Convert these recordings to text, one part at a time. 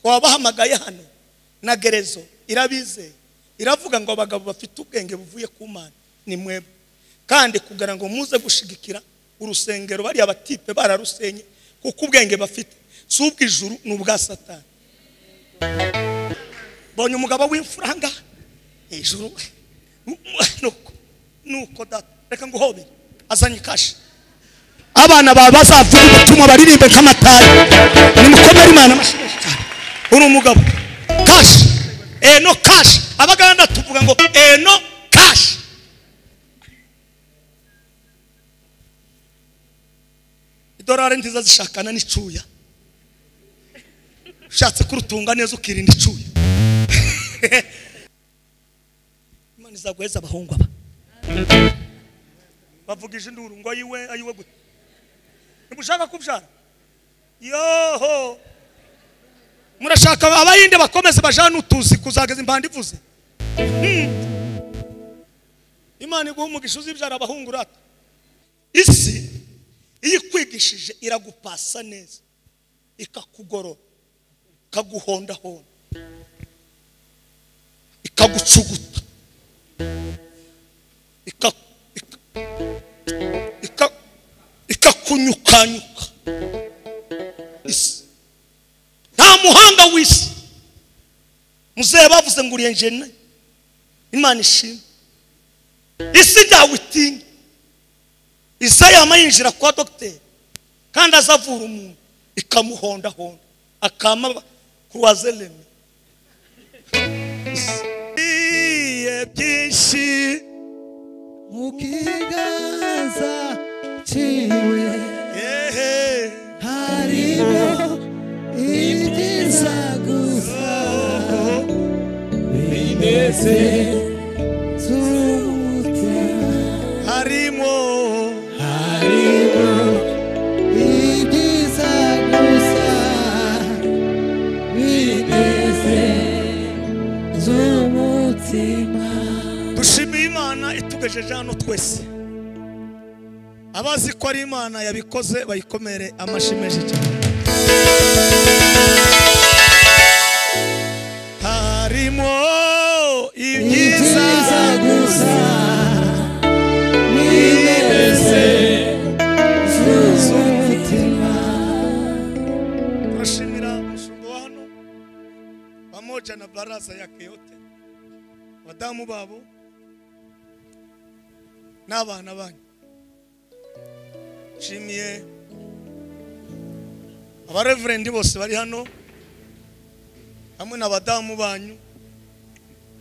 wabahamagaye hano na gerezo irabizeye iravuga ngo abagabo bafite ubwenge buvuye ku mana ni mwebwe kandi kugira ngo muze gushigikira urusengero bariya batipe bararusenye kuko ubwenge bafite si ubw'ijuru ni ubwa satani bonye umugabo w'imfuranga hejuru nuko nuko data reka ngo uhobere azanye ikashi abana bawe bazavuga ubutumwa baririmbe nk'amatari nimukomere imana amashyi menshi cyane uri umugabo kashi eno kashi abaganda tuvuga ngo eno kashi idolari nziza zishakana n'icuya ushatse kurutunga neza ukirinda icuya imana izaguheza abahungu aba bavugije induru ngo ayiwe ayiwe gute ntimushaka kubyara yoho murashaka abayinde bakomeze bajane utuzi kuzageza impanda ivuze imana iguha umugisha uzibyara abahungu urata isi iyo ikwigishije iragupasa neza ikakugorora ikaguhondahonda ikagucuguta ikakunyukanyuka nta muhanga w'isi muzehe bavuze ngo uriye njene imana ishima isi ntawe itinya isayama yinjira kwa dogiteri kandi azavura umuntu ikamuhondahonda akama kuruwazereme byinshi mu kiganza cyiwe harimo ibyiza gusa bimeze z'umutima harimo harimo ibyiza gusa bimeze z'umutima dushimiye imana itugejeje hano twese abazi ko ari imana yabikoze bayikomere amashyi menshi cyane harimo ibyiza ibyiza gusa bimeze z'umutima turashimira umushumba wa hano pamoja na baraza yake yote abadamu babo n'abana banyu nshimiye abareverendi bose bari hano hamwe n'abadamu banyu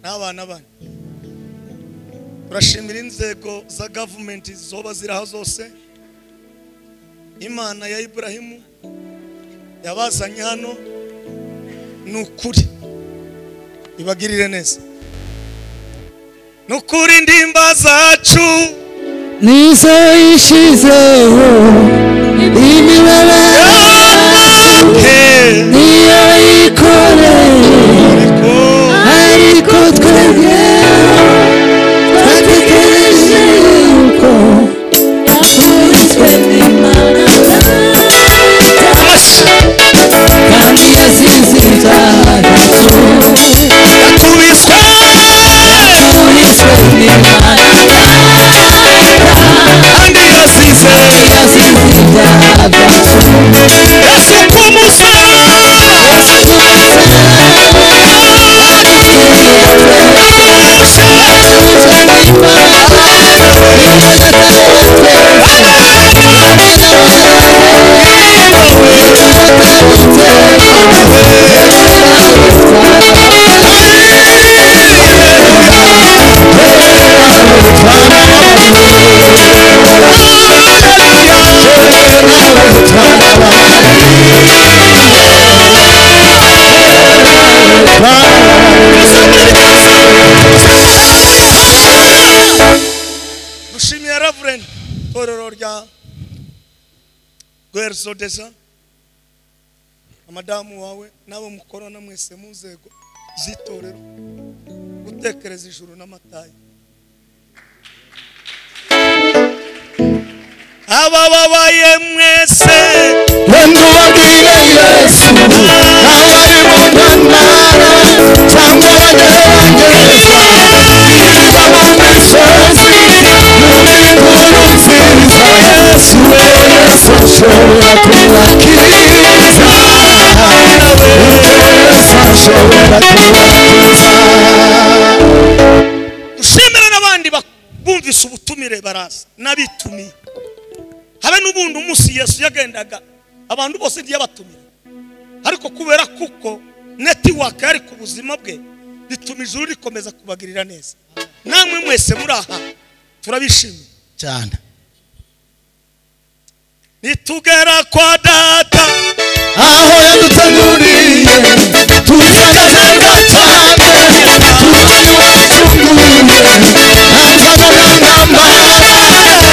n'abana banyu turashimira inzego za gavumenti zoba ziri aho zose imana ya iburahimu yabazanye hano ni ukuri ibagirire neza ni ukuri ndimba zacu nizo yishyizeho imibare yake niyo yikoreye ariko ariko twebwe twatekereje yuko akubiswe n'imana amashyi kandi yasize ibyaha atubiswe akubiswe n'imana kandi yasize yasize ibyaha yasize umusaraba dushimiye reverend itorero rya guherizodeza amadamu wawe n'abo mukorana mwese mu nzego z'itorero gutekereza ijuru n'amatayi aba babaye mwese Yesu, aho ari mu n'abitumiye habe n'ubundi umunsi yesu yagendaga abantu bose igihe yabatumira ariko kubera kuko netiwaka yari ku buzima bwe bituma ijuru rikomeza kubagirira neza namwe mwese muri aha turabishimiye cyane nitugera kwa data aho yaduteguriye tuzana neza cyane tubayo tugumye nta mbaraga nkambara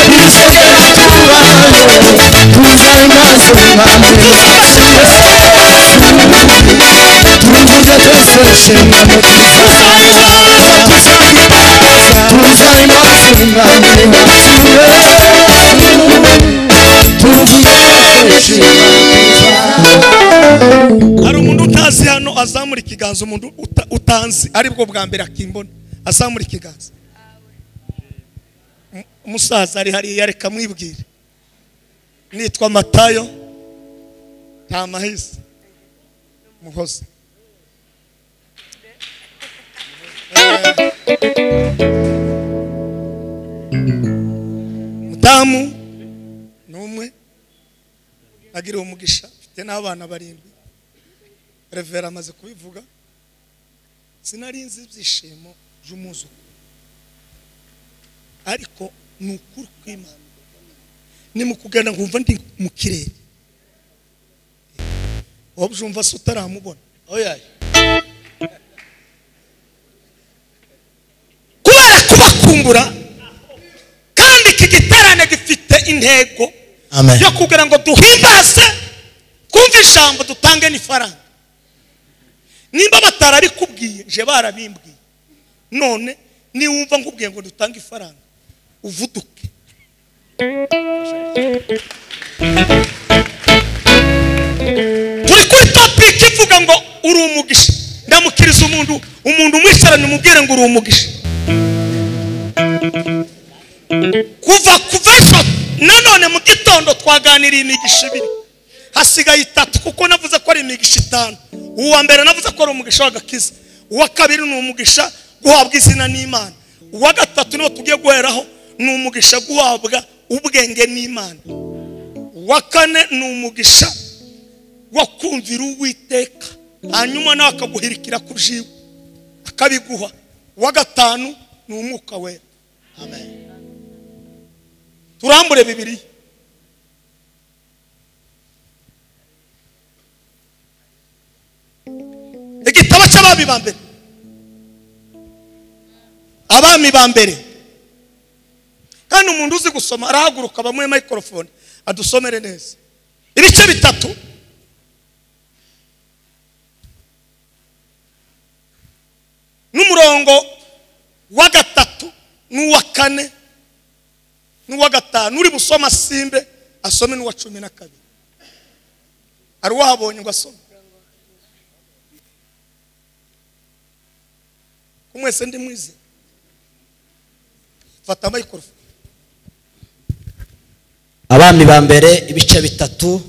ibisabwe tubayo tuzanyaze impande turugize twese inshingano tuzanyaze impande turugize inshingano hari umuntu utazi hano azamura ikiganza umuntu uta- utanzi aribwo bwa mbere akimbona azamura ikiganza Um- umusaza ari hariya reka mwibwire nitwa matayo nta mahise muhoza mudamu ni umwe agiriwe umugisha mfite n'abana barindwi revera amaze kubivuga sinari nzi ibyishimo by'umwuzukuru ariko ni ukuri kw'imana ni mu kugana nkumva ndi mu kirere wabyumva se utaramubona oyaye kubera kubakumbura kandi iki giterane gifite intego amen yo kugira ngo duhimbaze twumve ijambo dutange n'ifaranga nimba batarabikubwiye nje barabimbwiye none niwumva nkubwiye ngo dutange ifaranga uvuduke turi kuri topiki ivuga ngo uri umugisha ndamukiriza umuntu umuntu umwicaranye umubwire ngo uri umugisha kuva kuva ejo nanone mu gitondo twaganiriye imigisha ibiri hasigaye itatu kuko navuze ko ari imigisha itanu uwa mbere navuze ko ari umugisha w'agakiza uwa kabiri ni umugisha guhabwa izina n'imana uwa gatatu niwo tugiye guheraho ni umugisha guhabwa ubwenge n'imana uwa kane ni umugisha wo kumvira uwiteka hanyuma nawe akaguhirikira ku jiwe akabiguha uwa gatanu ni umwuka wera turambure bibiri igitabo cy'abami ba mbere abami ba mbere kandi umuntu uzi gusoma arahaguruka bamuhe mayikorofone adusomere neza ibice bitatu n'umurongo wa gatatu n'uwa kane n'uwa gatanu uri busoma simbe asome n'uwa cumi na kabiri hari uwahabonye ngo asome ko mwese ndi mwize fata mayikorofone abami ba mbere ibice bitatu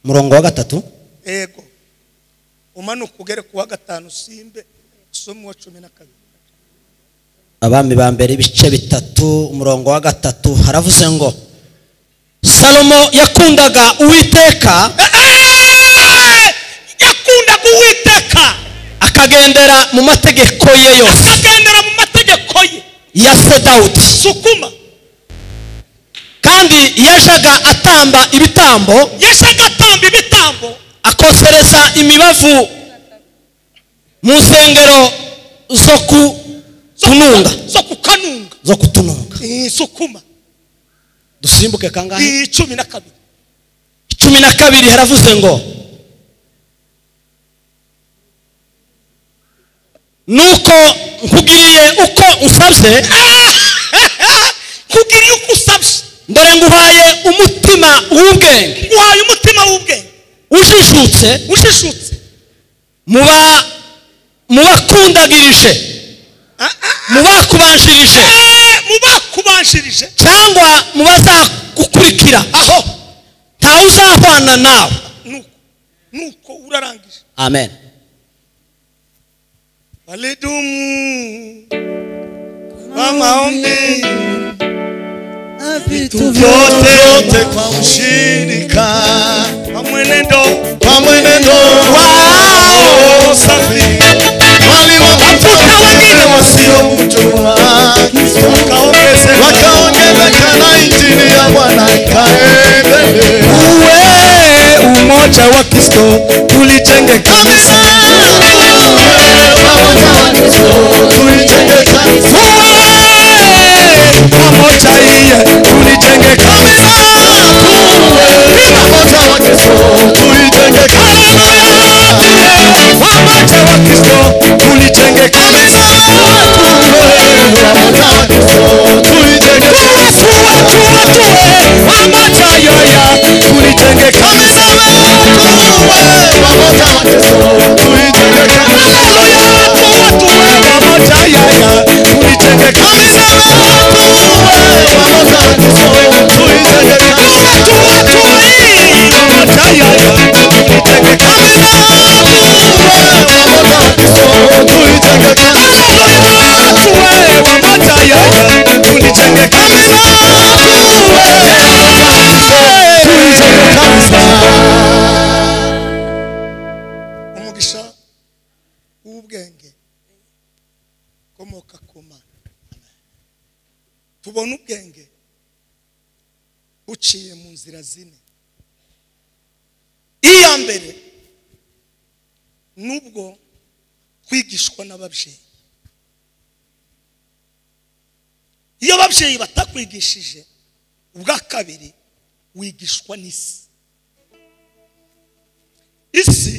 umurongo wa gatatu yego umanuka ugere ku wa gatanu simbe usome uwa cumi na kabiri abami ba mbere ibice bitatu umurongo wa gatatu haravuze ngo salomo yakundaga uwiteka Eh, yakundaga uwiteka akagendera mu mategeko ye yose akagendera mu mategeko ye ya se dawudi sukuma kandi yajaga atamba ibitambo yashaka atamba ibitambo akosereza imibavu mu nsengero zo ku tununga zo kukanunga zo kutununga Eh, sukuma dusimbuke kangahe Eh, cumi na kabiri cumi na kabiri haravuze ngo nuko nkubwiye uko usabye kugira uko usabye dore nguhaye umutima w'ubwenge uhaye umutima w'ubwenge ujijutse ushishutse muba mubakundagirije mubakubanjirije Eh, mu bakubanjirije cyangwa mubazagukurikira aho ntawe uzahwana nawe nuko nuko urarangije amen walidumu kwa maombi vitu vyote vyote yote kwa ushirika wa mwenendo kwa mwenendo wao safi, waliwatafuta wengine wasiomjua kaongeze wakaongezeka na injili ya Bwana ikaendelea. uwe umoja wa Kristo tulijenge kanisa uwe pamoja iye tulijenge kanisa umoja wa Kristo tulijenge kanisa uwefu wetu wetu we, pamoja yaya tulijenge kanisa Haleluya tu watu we, pamoja yaya tulijenge kanisa watu watu we, pamoja yaya tulijenge kanisa umugisha w'ubwenge ukomoka ku mana tubona ubwenge buciye mu nzira zine iya mbere nubwo kwigishwa n'ababyeyi iyo ababyeyi batakwigishije ubwa kabiri wigishwa n'isi isi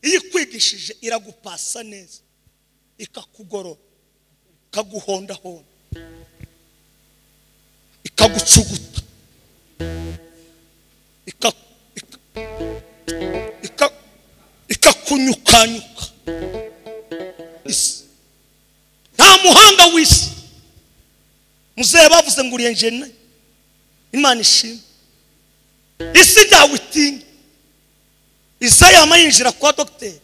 iyo ikwigishije iragupasa neza ikakugorora ikaguhondahonda ikagucuguta ika- ika- ika- ikakunyukanyuka isi nta muhanga w'isi muzehe bavuze ngo uriye njye nayo imana ishima isi ntawe itinye isayama yinjira kwa dogiteri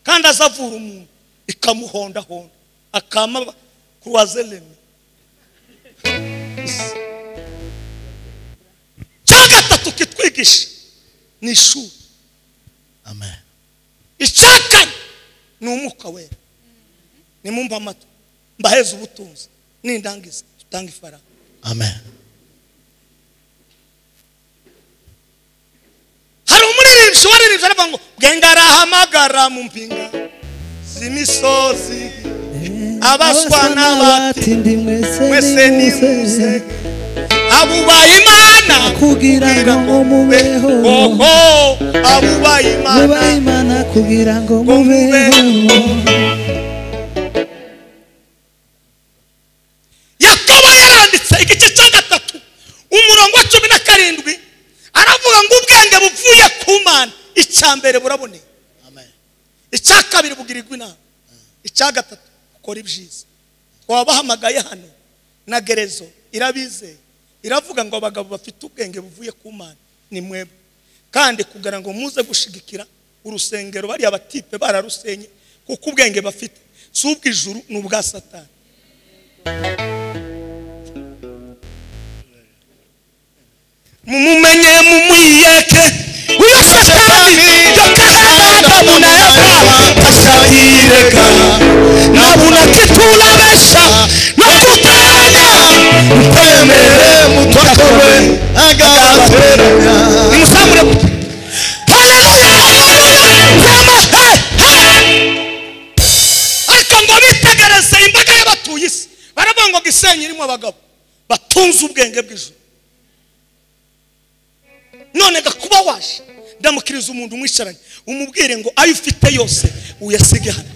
kandi azavura umuntu ikamuhondahonda akama kuruwazeleme cya gatatu kitwigisha ni ishuri Amen. icya kane ni umwuka wera nimumva amatwi mbaheze ubutunzi nindangiza tutanga ifaranga Amen. hari umuririmbyi waririmbye aravuga ngo bwenga arahamagara mu mpinga z'imisozi abaswa n'abati n'abatindi mwese mwese ni nimuze muze abubaye imana kugira ngo mubeho koko abubaye imana mubahe imana kugira ngo ngo mubeho mubeho yakaba yaranditse igice cya gatatu umurongo wa cumi na karindwi aravuga ngo ubwenge buvuye ku mana icya mbere buraboneye icya kabiri bugirirwa inama icya gatatu ukora ibyiza twabahamagaye hano na gerezo irabizeye iravuga ngo abagabo bafite ubwenge buvuye ku mana ni mwebwe kandi kugira ngo muze gushigikira urusengero bariya batipe bararusenye kuko ubwenge bafite si ubw'ijuru ni ubwa satani mumumenye mumwiyeke uyo satani yokaragata munayava tashahireka nabuna titulabesha natutanya Temere mutwakowe agateranya nimusamure gute haleluya haleluya Tema, he, he. ariko ngo bitegereze imbaga y'abatuye isi baravuga ngo gisenyi irimo abagabo batunze ubwenge bw'ijuru none gakuba waje ndamukiriza umuntu umwicaranye umubwire ngo ayo ufite yose uyasige hano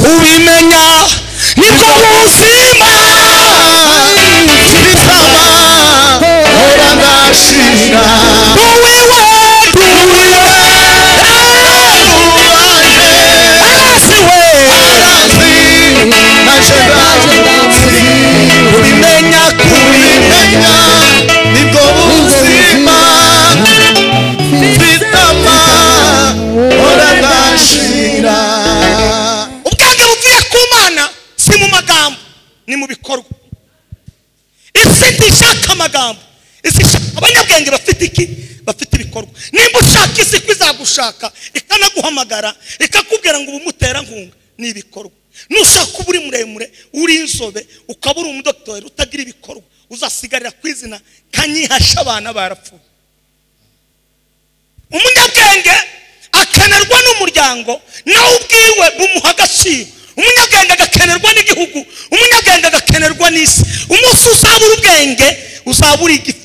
ubimenya nibwo buzima Tizama hora ndashira duwiwe duwiwe Uwaje arasiwe arazi nashera ubimenya kuri Kumenya nibwo buzima Tizama hora ndashira amagambo isi ishaka abanyabwenge bafite iki bafite ibikorwa nimba ushaka isi ko izagushaka ikanaguhamagara ikakubwira ngo ubumuterankunga ni ibikorwa nushaka uba uri muremure uri inzobe ukaba uri umudotori utagira ibikorwa uzasigarira ku izina kanyihasha abana barapfuye umunyabwenge akenerwa n'umuryango nawe ubwiwe bumuha agaciro umunyabwenge agakenerwa n'igihugu umunyabwenge agakenerwa n'isi umunsi uzabura ubwenge uzabura igifu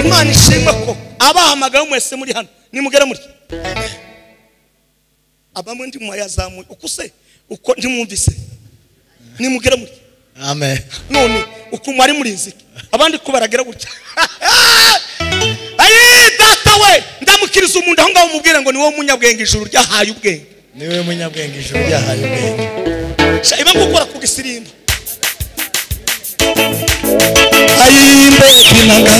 umwana ishimwe ko abahamagaye mwese muri hano nimugere muri abamwe ndi muyazamuye uko se uko ntimwumvise nimugere muri amen none uku mwari murinzike abandi ko baragera gutya ayi data we ndamukiriza umuntu aho ngaho umubwire ngo ni wowe umunyabwenge ijuru ryahaye ubwenge niwe munyabwenge ijuru ryahaye ubwenge sha iba gukora ku gisirimba ayimbe kinanga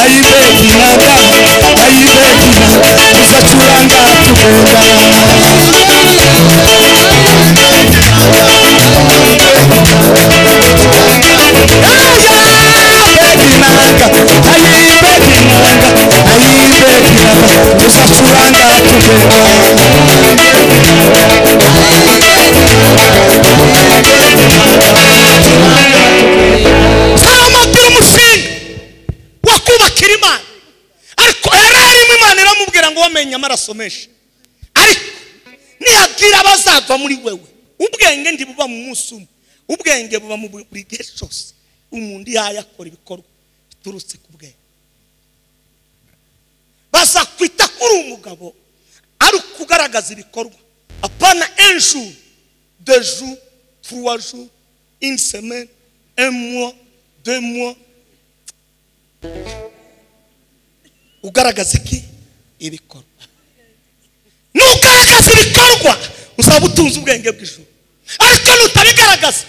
ayimbe kinanga ayimbe kinanga uzacuranga tugenda Uzacuranga tugenda ntamubwira umushinga wo kubakira imana ariko yari arimo imana iramubwira ngo wamenye amaraso menshi ariko niyabwira abazava muri wewe ubwenge ntibuba mu munsi umwe ubwenge buba mu buri gihe cyose umuntu yayakora ibikorwa biturutse ku bwenge bazakwita ko uri umugabo ari ukugaragaza ibikorwa apana enju deju tuwaju iniseme emwo demwo ugaragaza iki ibikorwa nugaragaza ibikorwa uzaba utunze ubwenge bw'ijuru ariko nutabigaragaza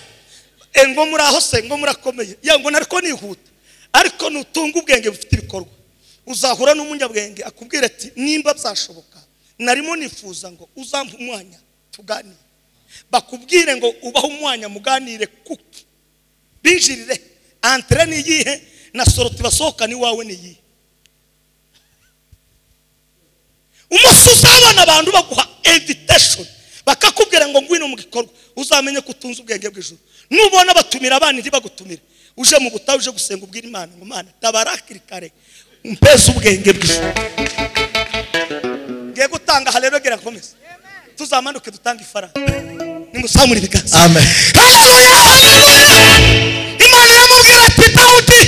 eh, ngo muraho se ngo murakomeye ya ngo nariko nihuta ariko nutunga ubwenge bufite ibikorwa uzahura n'umunyabwenge akubwira ati nimba byashoboka narimo nifuza ngo uzampe umwanya tuganire bakubwire ngo ubaho umwanya muganire kuki binjirire antere ni iyihe na soroti basohoka ni wawe ni iyihe umunsi uzabona abantu baguha invitation bakakubwira ngo ngwino mu gikorwa uzamenye ko utunze ubwenge bw'ijuru nubona batumira abana ntibagutumire uje mu butayu uje gusenga ubwira imana ngo mana tabara hakiri kare umpeze ubwenge bw'ijuru ngiye gutanga haleluya komeza tuzamanuke dutange ifaranga nimusamure ibiganza Amen. haleluya haleluya imana iramubwira ati dawudi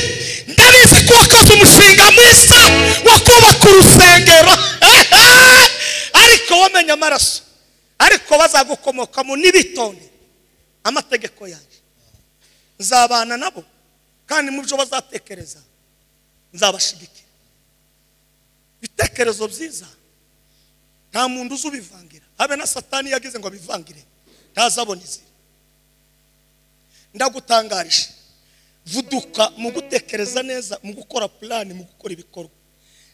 ndabizi ko wakoze umushinga mwiza wo kubaka urusengero ariko wamenye amaraso ariko bazagukomokamo n'ibitonde amategeko yanjye nzabana nabo kandi mu byo bazatekereza nzabashigikira ibitekerezo byiza nta muntu uzi ubivangira habe na satani yagize ngo abivangire ntazabona izina ndagutangarije vuduka mu gutekereza neza mu gukora purani mu gukora ibikorwa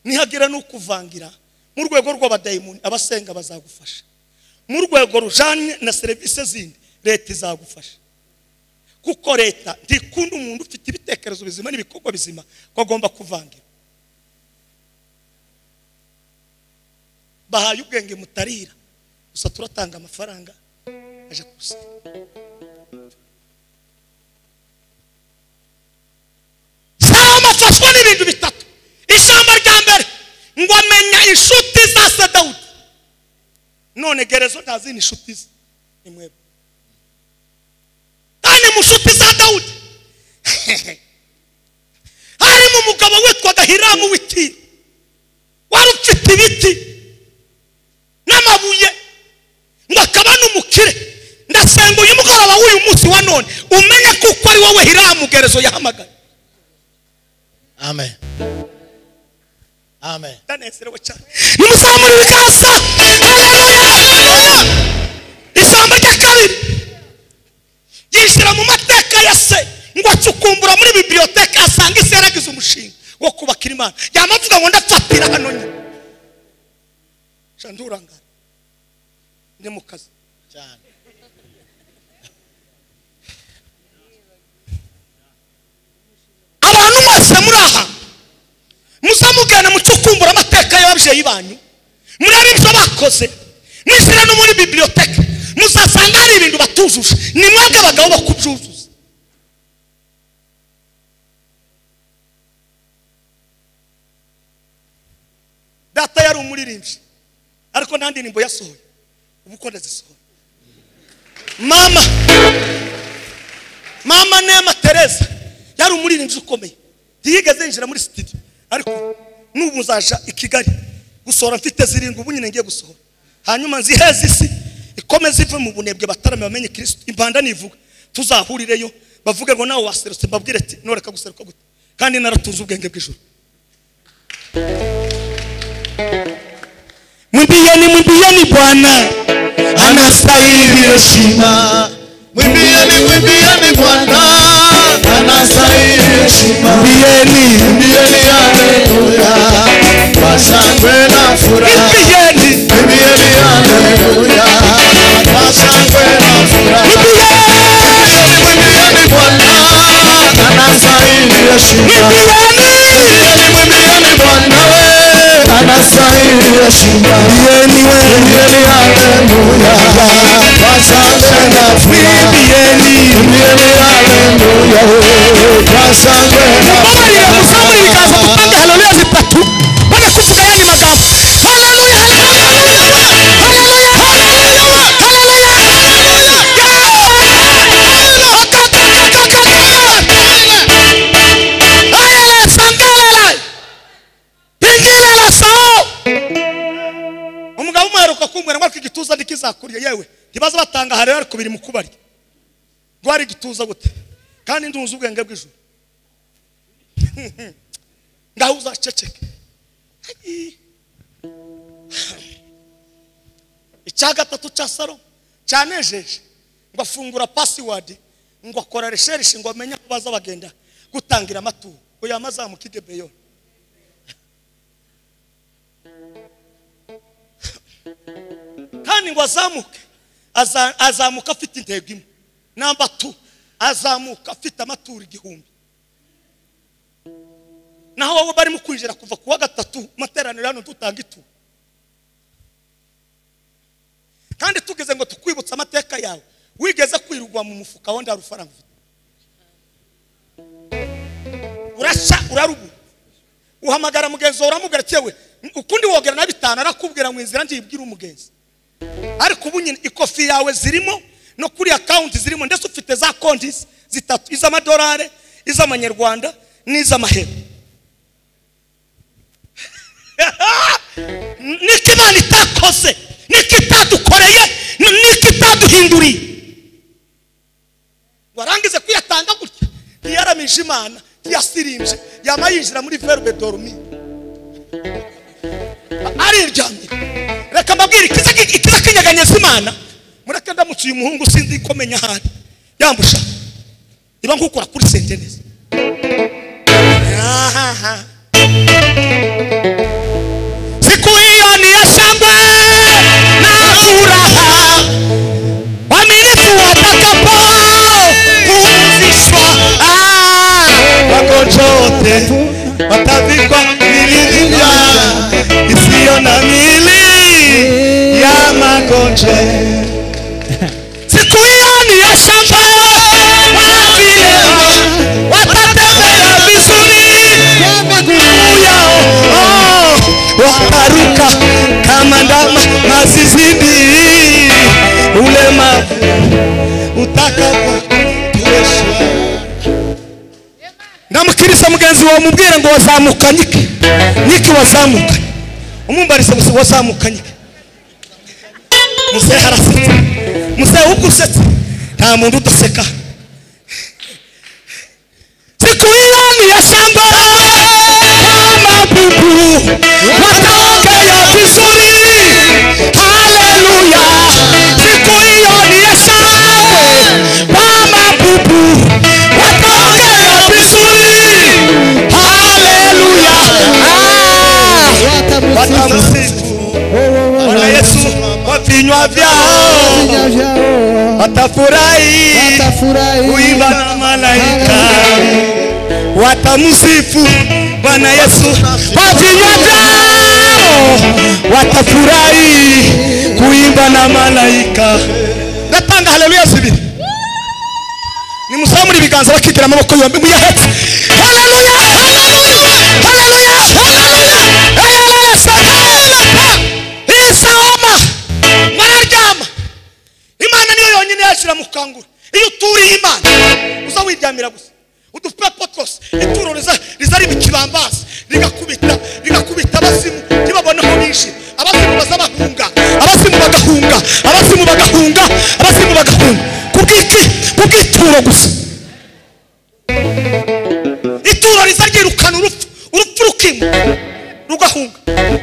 nihagira n'ukuvangira mu rwego rw'abadayimoni abasenga bazagufasha mu rwego rujanye na serivisi zindi leta izagufasha kuko leta ntikunda umuntu ufite ibitekerezo bizima n'ibikorwa bizima ko agomba kuvangira bahaye ubwenge mutarira gusa turatanga amafaranga aje kurusiga salomo afashwa n'ibintu bitatu ijambo rya mbere ngo amenya inshuti za se dawudi none gerezo ntazindi inshuti ze ni mwebwe kandi mu nshuti za dawudi harimo umugabo witwaga hiramu w'itiro wari ufite ibiti n'amabuye ngo akaba n'umukire ndasenga uyu mugoroba w'uyu munsi wa none umenye ko uko ari wowe hiramu gerezo yahamagaye Amen. Amen. ndanezerewe cyane nimusamure ibiganza haleluya haleluya ijambo rya kabiri yinjira mu mateka ya se ngo acukumbura muri bibiliyoteka asanga isi yaragize umushinga wo kubakira imana yamavuga ngo ndafatira hano nyine sha ndurangara ndi mu kazi Cyane. aba ababyeyi banyu murebe ibyo bakoze mwishyire no muri bibiliyoteke muzasanga hari ibintu batujuje ni mwebwe abagabo bakubyuzuza data yari umuririmbyi ariko nta ndirimbo yasohoye ubu uko ndazisohora mama mama nema tereza yari umuririmbyi ukomeye ntiyigeze yinjira muri sitidiyo ariko n'ubu nzaja i kigali gusohora mfite zirindwi ubu nyine ngiye gusohora hanyuma nziheze isi ikomeze ive mu bunebwe batarame bamenye kirisito impanda nivuga tuzahurireyo bavuge ngo nawe waserutse mbabwire ati noreka guseruka gute kandi naratuze ubwenge bw'ijoro mwimbieni mwimbieni bwana anastahili heshima. Mwimbieni, mwimbieni Bwana, anastahili heshima. Mwimbieni, mwimbieni haleluya, kwa shangwe na furaha. mwimbieni Mwimbieni haleluya, kwa shangwe na furaha. Mwimbieni Bwana, anastahili heshima. Mwimbieni, mwimbieni Bwana, we, anastahili heshima. Mwimbieni haleluya, kwa shangwe na furaha. Mwimbieni haleluya, we, kwa shangwe na mubabarire furaha. muzamure ibiganza dutange haleluya zitatu bajya kuvuga yandi magambo haleluya umugabo umwe aheruka kumbwira ngo ariko igituza ntikizakuriye yewe ntibaza batanga haleluya ariko biri mu kubarya rwari igituza gute kandi ndunze ubwenge bw'ijuru ngaho uzaceceke Ai. icya gatatu cya saro cyanejeje ngo afungura pasiwadi ngo akora resherishi ngo amenye aho baza bagenda gutangira amaturo oya amazamuka idebeyo kandi ngo azamuke aza- azamuka afite intego imwe namba tu azamuka afite amaturo igihumbi naho wowe barimo kwinjira kuva ku wa gatatu materaniro hano dutanga ituro kandi tugeze ngo tukwibutse amateka yawe wigeze kwirugwa mu mufuka wenda rufaranga ufite urasa urarubu uhamagara mugenzi wawe uramubwira ati yewe ukundi wogera na bitanu arakubwira mu inzira ntibwire umugenzi ariko ubu nyine ikofi yawe zirimo no kuri akawunti zirimo ndetse ufite za konti zitatu iz'amadolari iz'amanyarwanda n'iz'amahera niko imana itakoze niko itadukoreye n- niko itaduhinduriye warangize kuyatanga gutya ntiyaramije imana ntiyasirimbye yaba yinjira muri verube dorumi ariryamye reka mbabwire ikiza ki- ikiza kinyeganyeza imana mureke ndamutse uyu muhungu sinzi ko menya aho ari yambusha niba nkukora kuri sentenesi ahaha siku hiyo ni ya shangwe na furaha waminifu watakapokumzishwa wako chote watavikwa miringa isiyo na mili ya magonje siku hiyo ni ya shangwe na vilema watatembea vizuri ya miguu yao oh, wataruka kama ndama mazizidi ulema utakapotuweshwa ndamukirisa mugenzi wawe mubwire ngo wazamuka nyike nyike wazamuka umumbarise gusa wazamuka nyike muzehe harasetsa muzehe ubwo usetsa nta muntu udaseka siku irani ya shamba mabubu watokea vizuri haleluya siku hiyo ni ya shangwe wa mabubu watokea vizuri haleluya Ah! watamusifu Bwana Yesu kwa vinywa vyao watafurahi kuimba na malaika watamsifu Bwana Yesu kwa vinywa vyao watafurahi kuimba na malaika natanga haleluya zibiri nimusamure ibiganza bakigira amaboko yombi muyahetse haleluya haleluya haleluya haleluya haleluya sakalaka isahoma muraryama imana niyo yonyine yashyira mu kangura iyo uturiye imana uza wiryamira gusa udupepo twose ituro riza riza riba ikibambasi rigakubita rigakubita abasimu ntibaboneho binshi abasimu baza bahunga abasimu bagahunga abasimu bagahunga abasimu bagahunga kubw'iki kubw'ituro gusa ituro riza ryirukana urupfu urupfu rukimuka rugahunga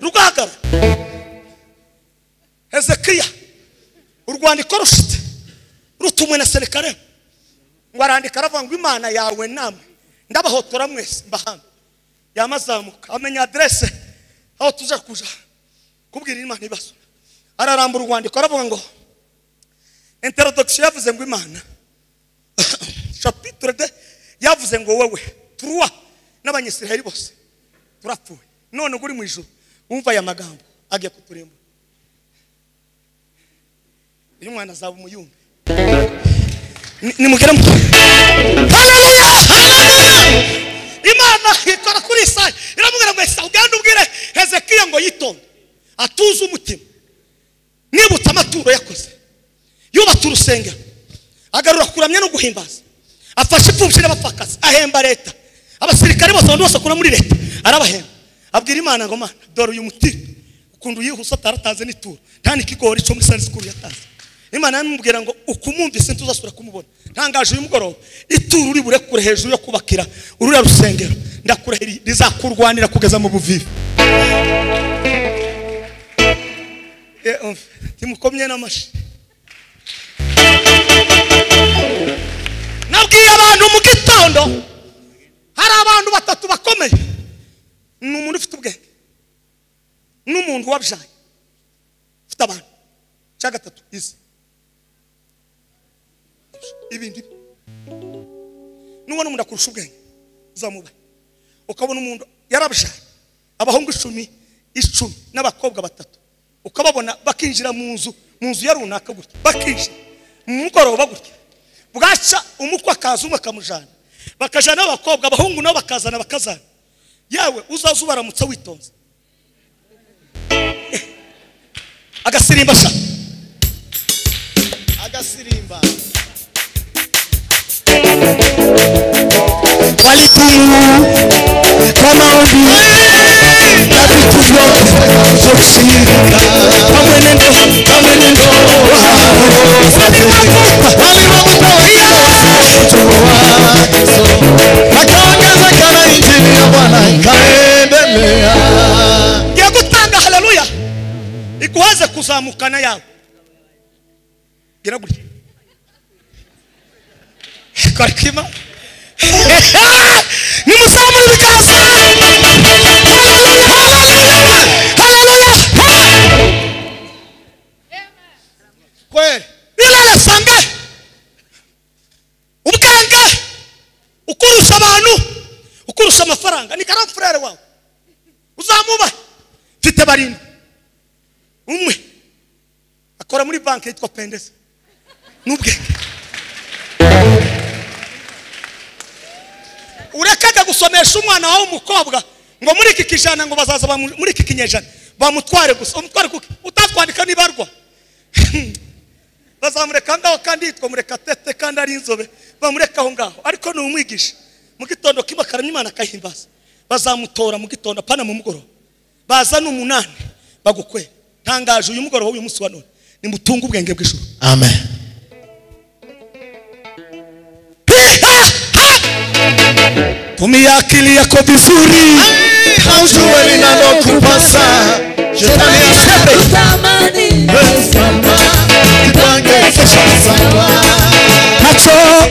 rugahagara hezekiya urwandiko rushite rutumwe na serikare ngo arandika aravuga ngo imana yawe namwe ndabahotora mwese mbahana yamazamuka amenya aderese aho tuza kuja kubwira imana ibibazo ararambura urwandiko aravuga ngo interodogisiyo yavuze ngo imana chapitre de yavuze ngo wowe turuwa n'abanyisiraheli bose turapfuye none ngo uri mu ijuru wumva aya magambo agiye kuturimba uyu mwana azaba umuyumbi Ni- nimugere mu haleluya haleluya imana ikora kuri isaya iramubwira ngo isa ugende ubwire hezekiya ngo yitonde atuze umutima nibutse amaturo yakoze yubatse urusengero agarura kuramya no guhimbaza afashe imfubyi n'abapfakazi ahemba leta abasirikare bose abantu bose akora muri leta arabahemba abwira imana ngo mana dore uyu mutima ukuntu yihuse atarataze n'ituro nta n'ikigori cyo muri sari sikuru yataze imana yamubwira ngo ukumumvise ntuzasubira kumubona ntangaje uyu mugoroba ituro uri burekure hejuru yo kubakira ururiya rusengero ndakurahiriye rizakurwanira kugeza mu buvivi Eh, umva, timukomye n'amashi nabwiye abantu mu gitondo hari abantu batatu bakomeye ni umuntu ufite ubwenge n'umuntu wabyaye ufite abantu cya gatatu izi ibindi nubona umuntu akurusha ubwenge uzamubahe ukabona umuntu yarabyaye abahungu icumi icumi n'abakobwa batatu ukababona bakinjira mu nzu mu nzu ya runaka gutya bakinjira mu mugoroba gutya bwaca umukwe akaza umwe akamujyana bakajyana abakobwa abahungu nabo bakazana bakazana yewe uzaza ubaramutsa witonze agasirimba sha agasirimba walitumu kwa maombi na vitu vyote vya kushirika kwa mwenendo kwa mwenendo wao waliwakuta akaongezekana injili ya bwana ikaendelea ngiye gutanga haleluya ikuhaze kuzamukana yawe gira gutya kora kima nimusamure ibiganza Haleluya, haleluya, haleluya. kweli birara sange ubwenge ukurusha abantu ukurusha amafaranga ni karamfurere wawe uzamubahe mfite barindwi umwe akora muri banki yitwa pendeza n'ubwenge urekaga gusomesha umwana wawe umukobwa ngo muri iki kijana ngo bazaza bamu- muri iki kinyejana bamutware gusa umutware kuki utatwandika nibarwa bazamureka ngaho kandi yitwa murekatete kandi ari inzobe bamureka aho ngaho ariko ni umwigisha mu gitondo kimwe akaramya imana akahimbaza bazamutora mu gitondo apana mu mugoroba baza n'umunani bagukwe ntangaje uyu mugoroba w'uyu munsi wa none nimutunge ubwenge bw'ijuru amen tumia akili yako vizuri haujue linalokupasa shetani aseme Tamani wesama kitwangezesha sawa nacho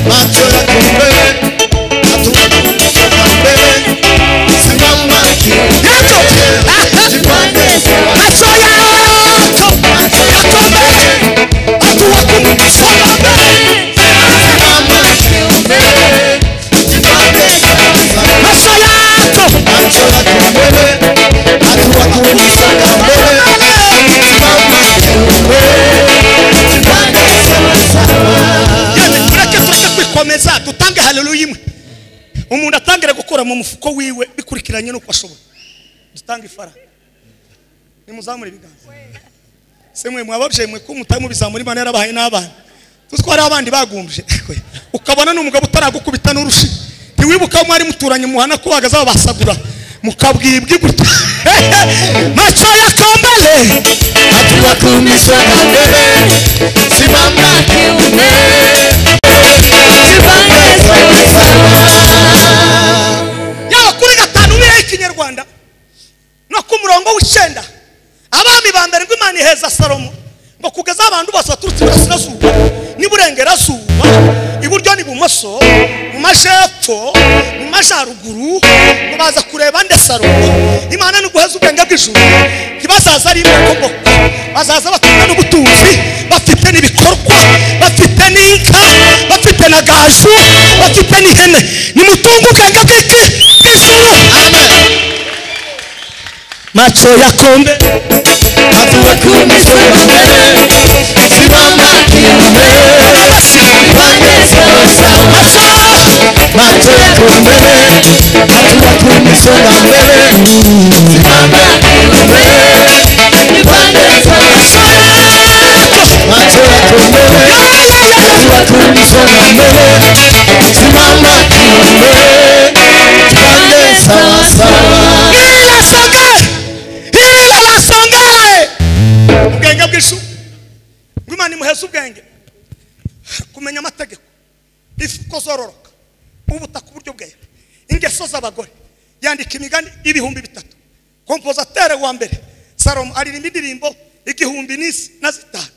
macho yako mbele hatua kutoka mbele simama nacho kijipange nacho yako yako mbele hatua kumsonga mbele simama kiumbele jipange nacho yako macho yako mbele umuntu atangire gukora mu mufuko wiwe bikurikiranye n'uko ashoboye dutanga ifara nimuzamure ibiganza se mwe mwababyeyi mwe ko mutamubizamura imana yarabahaye n'abana tutware abandi bagumbye ukabona n'umugabo utaragukubita n'urushi ntiwibuka aho mwari muturanye muhana ko bahagaze babasagura mukabwibwi gutya maco ya kambale Hatua kumiswa na mbele Simama kiume Jipange sawa sawa yaba kuri gatanu biriho ikinyarwanda no ku murongo w'icyenda abami ba mbere ngo imana iheza salomo ngo kugeza abantu bose baturutse iburasirazuba n'iburengerazuba iburyo n'ibumoso mu majepfo mu majaruguru ngo baza kureba nde salomo imana ni guheza ubwenge bw'ijuru ntibazaza ari imokoboko bazaza bafite n'ubutunzi bafite n'ibikorwa bafite n'inka bafite na gaju bafite n'ihene nimutunge ubwenge bw'iki ijuru maco ya kombe Hatua kumiswa na mbele Simama kiume Jipange sawa sawa Macho yako mbele Hatua kumiswa na mbele Simama kiume Jipange sawa sawa Macho yako mbele ubwenge bw'ishu ngo imana imuheze ubwenge kumenya amategeko ifi uko zororoka ubutaka uburyo bwera ingeso z'abagore yandika imigani ibihumbi bitatu kompozatere wa mbere salomo aririmba indirimbo igihumbi n'isi na zitanu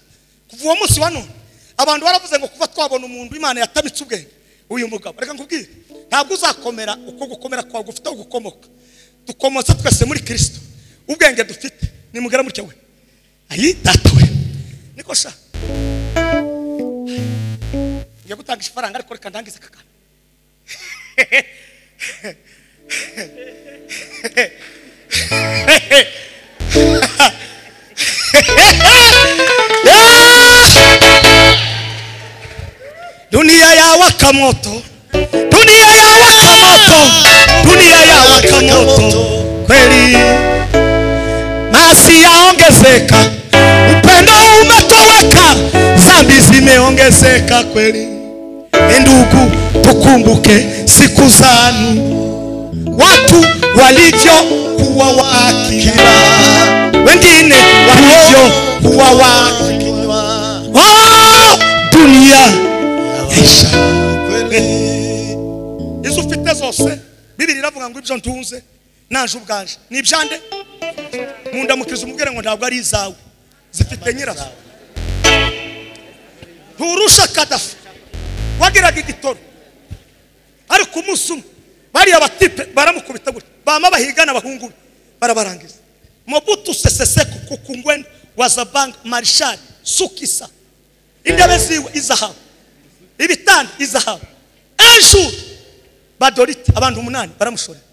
kuva uwo munsi wa none abantu baravuze ngo kuva twabona umuntu imana yatamitse ubwenge uyu mugabo reka nkubwire ntabwo uzakomera uko gukomera kwawe gufite aho gukomoka dukomotse twese muri kirisito ubwenge dufite nimugera mutya we ayidatawe niko sha ngiye gutangisha ifaranga ariko reka ndangize aka kantu dunia yawaka moto dunia yawaka moto dunia yawaka moto kweli masi yaongezeka upendo umetoweka zambi zimeongezeka kweli ndugu tukumbuke siku zanu watu walivyokuwa waakila wengine walivyokuwa waakila oh, dunia yaisha izo ufite zose bibiri iravuga ngo ibyo ntunze naje ubwanje ni ibyande mundamukiriza umubwire ngo ntabwo ari izawe zifite nyirazo nturusha kadafi wagiraga igitoro ariko umunsi umwe bariya batipe baramukubita gutya bama bahigana abahungu be barabarangiza mobutu seseseko kukungwena wazabanga marishari sukisa intebe ziwe izahabu ibitanda izahabu enshuri badorite abantu umunani baramushorera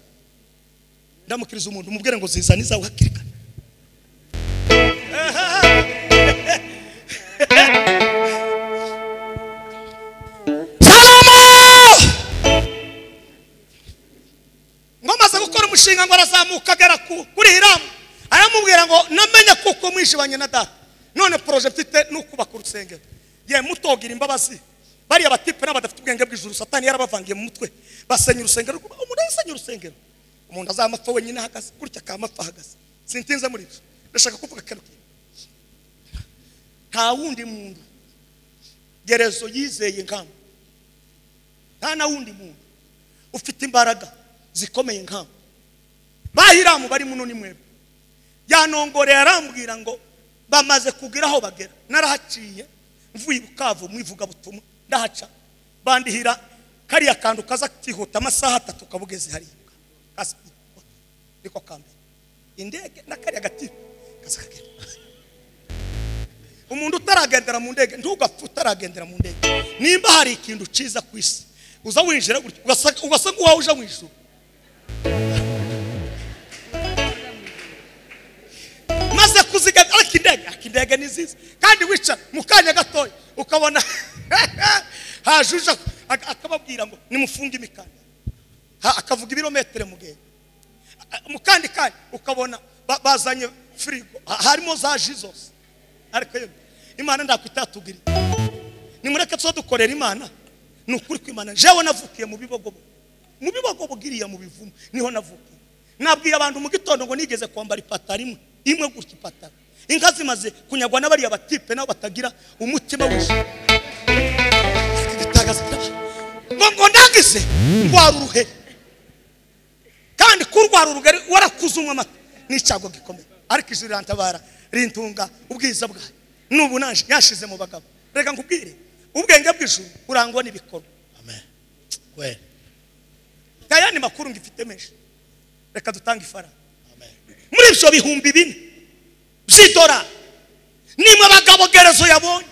ndamukiriza umuntu umubwire ngo zizane izawe hakiri kare salomo ngo amaze gukora umushinga ngo arazamuka agera ku- kuri hiramu aramubwira ngo namenye kuko mwishibanye na data none poroje mfite ni ukubaka urusengero ye mutogira imbabazi bariya batipe n'abadafite ubwenge bw'ijuru satani yarabavangiye mu mutwe basenya urusengero rwabo. umuntu yasenya urusengero umuntu azamapfa wenyine ahagaze gutya akamapfa ahagaze sintinze muri ibyo ndashaka kuvuga akantu kimwe nta wundi muntu gerezo yizeye nkama nta na wundi muntu ufite imbaraga zikomeye nkama bahiramu bari muno ni mwebwe yanongoreye arambwira ngo bamaze kugira aho bagera narahaciye mvuye i bukavu mu ivugabutumwa ndahaca bandihira kariya kantu kaza kihuta amasaha atatu kabugeze hariya Kaspi. niko kambere indege na kariya gati kaza kagenda umuntu utaragendera mu ndege ntugapfe utaragendera mu ndege nimba hari ikintu cyiza ku isi uza winjira gutya ugasa- ugasa nk'uwawe uje mu ijuru maze kuzigama ariko indege ariko indege ni nziza kandi wicara mu kanya gatoya ukabona hajuje ak- ak- akababwira ngo nimufunge imikanda ha- akavuga ibirometero mugenda Ah, mu kandi kanya ukabona ba- bazanye firigo ha- harimo za ji zose ariko yo imana ndakwitatugiriye nimureke tuba dukorera imana ni ukuri kw'imana jewe navukiye mu bibogo mu bibogo bwiriya mu bivumu niho navukiye nabwiye abantu mu gitondo ngo nigeze kwambara ipataro imwe imwe gutya ipataro inka zimaze kunyagwa n'abariya batipe nabo batagira umutima wishye ibitangaza by'aba- ngo ngo nagize ndwara uruheri kandi kurwara urugari warakuze umwe amata ni icyago gikomeye ariko ijuru rirantabara rintunga ubwiza bwayo n'ubu naje yashize mu bagabo reka nkubwire ubwenge bw'ijuru burangwa n'ibikorwa amen kweli nta yandi makuru ngifite menshi reka dutange ifaranga amen muri ibyo bihumbi bine by'idolari nimwe abagabo gerezo yabonye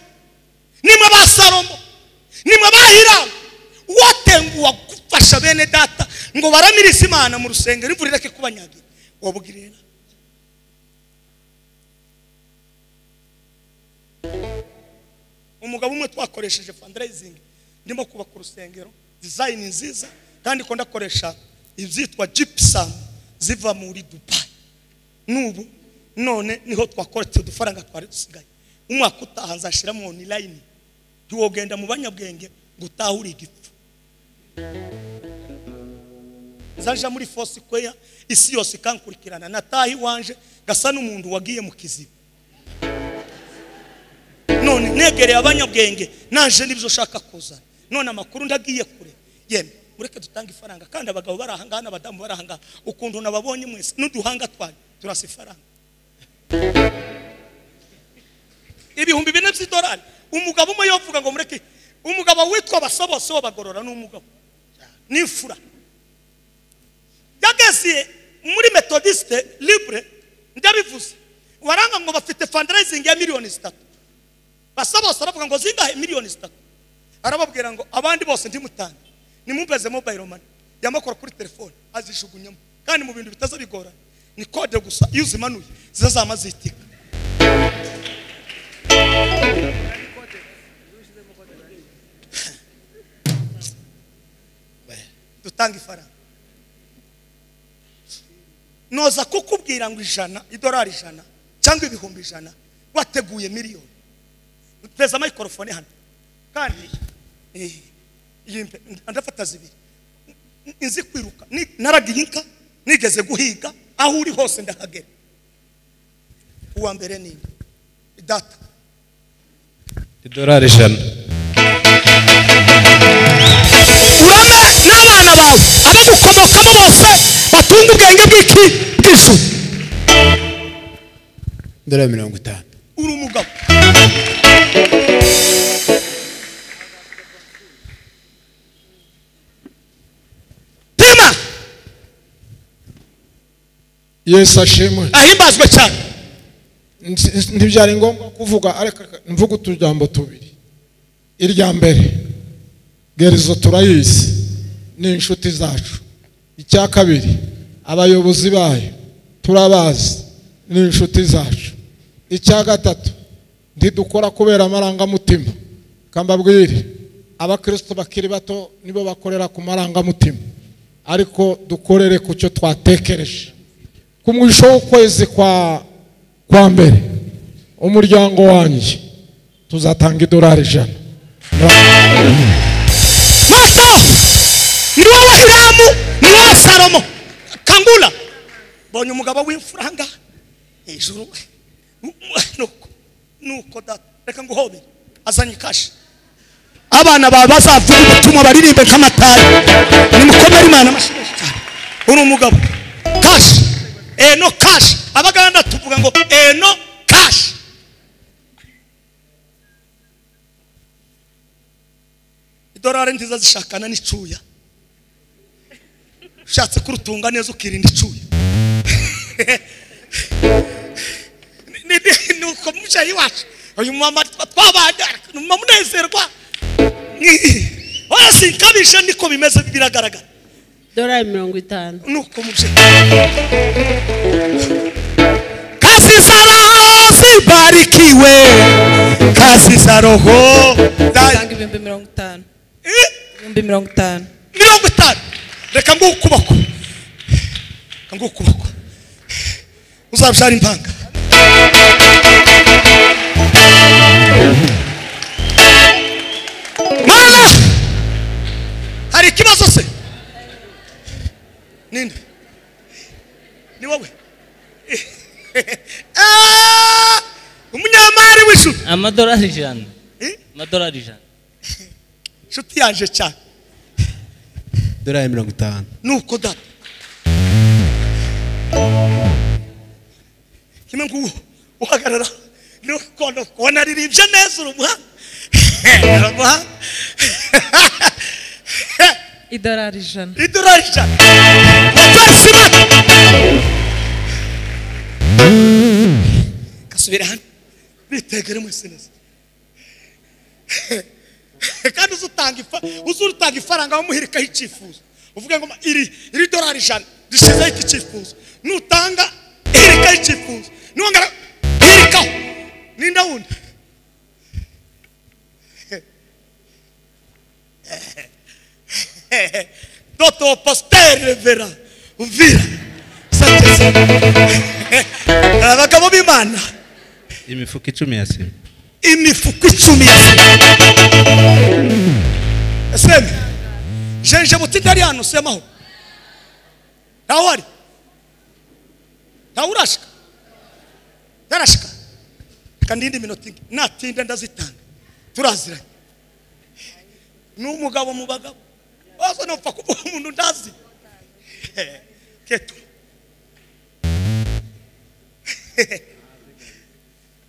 nimwe ba salomo nimwe ba hiramu uwatenguha gufasha bene data ngo baramirize imana mu rusengero imvura ireke kubanyagira wabwirira umugabo umwe twakoresheje fundraising ndimo kubaka urusengero design nziza kandi ko ndakoresha ibyitwa gypsum ziva muri dubai n'ubu none niho twakoretse udufaranga twari dusigaye umwaka utaha nzashiramo online ntiwogenda mu banyabwenge ngo utahure igipfu nzaja muri fosi kweya isi yose ikankurikirana nataha iwanje gasa n'umuntu wagiye mu kiziba none negereye abanyabwenge naje n'ibyo ushaka kuzana none amakuru ndagiye kure yemwe mureke dutange ifaranga kandi abagabo bari ahangaha n'abadamu bari ahangaha ukuntu nababonye mwese n'uduhanga twanyu turasa ifaranga ibihumbi bine by'idolari umugabo umwe yovuga ngo mureke umugabo witwa basa bose w'abagorora ni umugabo n'imfura yageze muri metodiste libre ndabivuze waranga ngo bafite fundraising ya miliyoni zitatu basa bose aravuga ngo zingahe miliyoni zitatu arababwira ngo abandi bose ndimutange nimumveze mobile money yamakora kuri telefone azijugunyamo kandi mu bintu bitaza bigorana ni kode gusa iyo uzimanuye zizazama zitika dutanga ifaranga noza kukubwira ngo ijana idolari ijana cyangwa ibihumbi ijana wateguye miliyoni uteza microphone hano kandi eh, iyi mpe- ndafata zibiri N- nzi kwiruka Ni- naragiye inka nigeze guhiga aho uri hose ndahagera uwa mbere ni nde? data idolari ijana urame n'abana bawe abagukomokamo bose batunga ubwenge bw'iki bw'ijuru ndora mirongo itanu uri umugabo pima yesu ashimwe ahimbazwe cyane Nti- ntibyari ngombwa kuvuga ariko mvuga utujambo tubiri irya mbere gerezo turayizi ni inshuti zacu icya kabiri abayobozi bayo turabazi ni inshuti zacu icya gatatu ntidukora kubera amarangamutima kambabwire abakristo bakiri bato nibo bakorera ku marangamutima ariko dukorere ku cyo twatekereje ku mwisho w'ukwezi kwa kwa mbere umuryango wanjye tuzatanga idolari ijana mato ni wowe hiramu ni wowe salomo kangura mbonye umugabo w'imfuranga hejuru nuko nuko data reka nguhobere azanye ikashi abana bawe bazavuga ubutumwa baririmbe nk'amatari nimukomere imana amashyi menshi cyane uri umugabo kashi eno kashi abaganda tuvuga ngo eno kashi idolari nziza zishakana n'icuya ushatse kurutunga neza ukirinda icuya Ni- ni- ni uko mucayi iwacu uyu mama twa- twabanye ni umumama unezerwa Ni- oya sinkabije niko bimeze biragaragara dorari mirongo itanu nuko mucayi kazi za roho zibarikiwe kazi za roho za- ibihumbi mirongo itanu Eh, ibihumbi mirongo itanu mirongo itanu reka mbuhe ukuboko reka mbuhe ukuboko uzabyara impanga mana hari ikibazo se ninde ni wowe Ah! umunyamari w'ijuru amadolari ijana Eh? amadolari ijana inshuti yanje cyane dorari mirongo itanu nuko data kimwe nguwo uhagarara nuko nuko wanaririmbye neza uri umuhanga uri umuhanga idolari ijana idorari ijana wapasi mata gasubira hano bitegere mwese neza kandi uzutanga ifa uzutanga ifaranga bamuhirikaho icyifuzo uvuga ngo iri iri dorari ijana rishizeho iki cyifuzo nutanga hirikaho icyifuzo nongera hirikaho ninda wundi Dr. Pasteur Revera Uvira Santeza abagabo b'Imana imifuka icumi ya sima imifuko icumi ya sima eseme jenje butitari hano semaho ntawe uhari ntawe urashika yarashika reka ndinde iminota ine natinda ndazitanga turaziranye ni umugabo mu bagabo wazo nopfa kuba umuntu ndazi keto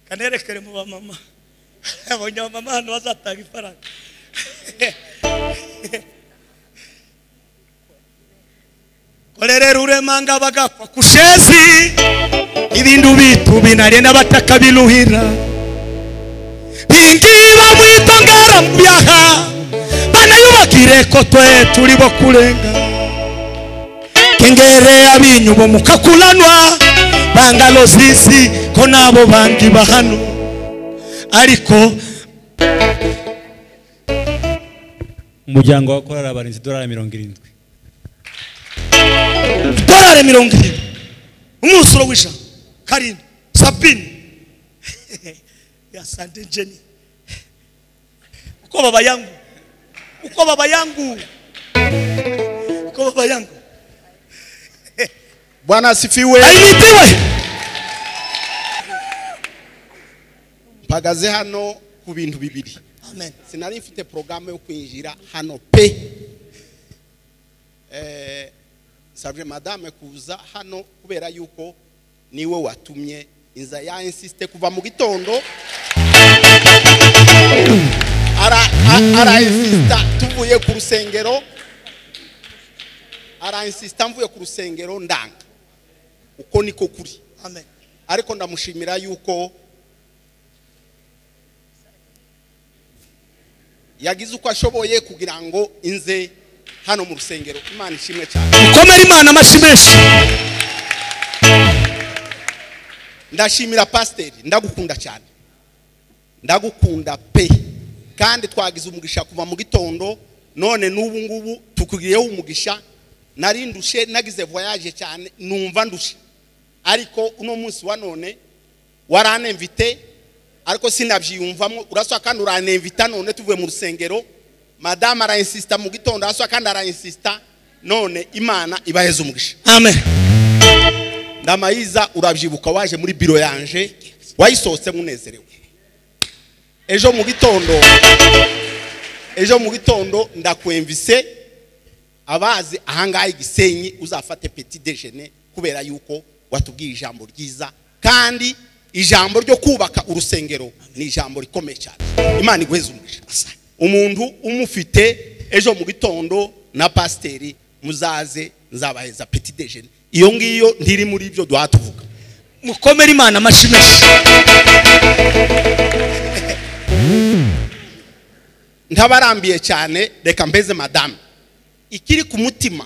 kanerekere mu bamama abonye abamama hano bazatanga ifaranga korerera uremanga bagapfa kushezi ibindu bitu binarenda batakabiluhira bingiba mwitongera mu byaha banayubakire ko twe turi bo kurenga kengere abinyubo mukakulanwa bangalo sisi ko nabo bangi bahano ariko umuryango wa korari abarinzi idolari mirongo irindwi dorari mirongo irindwi umusoro w'ijana karindwi sabini ya sante jeni uko baba yangu uko baba yangu uko baba yangu Bwana asifiwe. aimitiwe Mpagaze hano ku bintu bibiri. amen Sinari mfite programme yo kwinjira hano pe. Eh, savye madame kuza hano kubera yuko niwe watumye inza ya insiste kuva mu gitondo. Ara a- ara insista tuvuye ku rusengero. Ara insista mvuye ku rusengero ndanga. Uko niko kuri. amen ariko ndamushimira yuko yagize uko ashoboye kugira ngo inze hano mu rusengero imana ishimwe cyane mukomere imana amashyi menshi ndashimira pasiteri ndagukunda cyane ndagukunda pe kandi twagize umugisha kuva mu gitondo none n'ubu ngubu tukugiriyeho umugisha nari ndushe nagize voyage cyane numva ndushe ariko uno munsi wa none waranemvite ariko sinabyiyumvamo uraswa kandi uranemvita none tuvuye mu rusengero madamu arayinsisita mu gitondo araswa kandi arayinsisita none imana ibaheze umugisha amen ndamayiza urabyibuka waje muri biro yanje wayisohotse munezerewe ejo mu gitondo ejo mu gitondo ndakwemvise abazi ahangaha i gisenyi uzafate peti dejene kubera yuko watubwiye ijambo ryiza kandi ijambo ryo kubaka urusengero ni ijambo rikomeye cyane imana iguheze umugisha umuntu umufite ejo mu gitondo na pasiteri muzaze nzabaheza peti dejene iyo ngiyo ntiri muri ibyo duha tuvuga mukomere imana amashyi menshi ntabarambiye cyane reka mbeze madamu ikiri ku mutima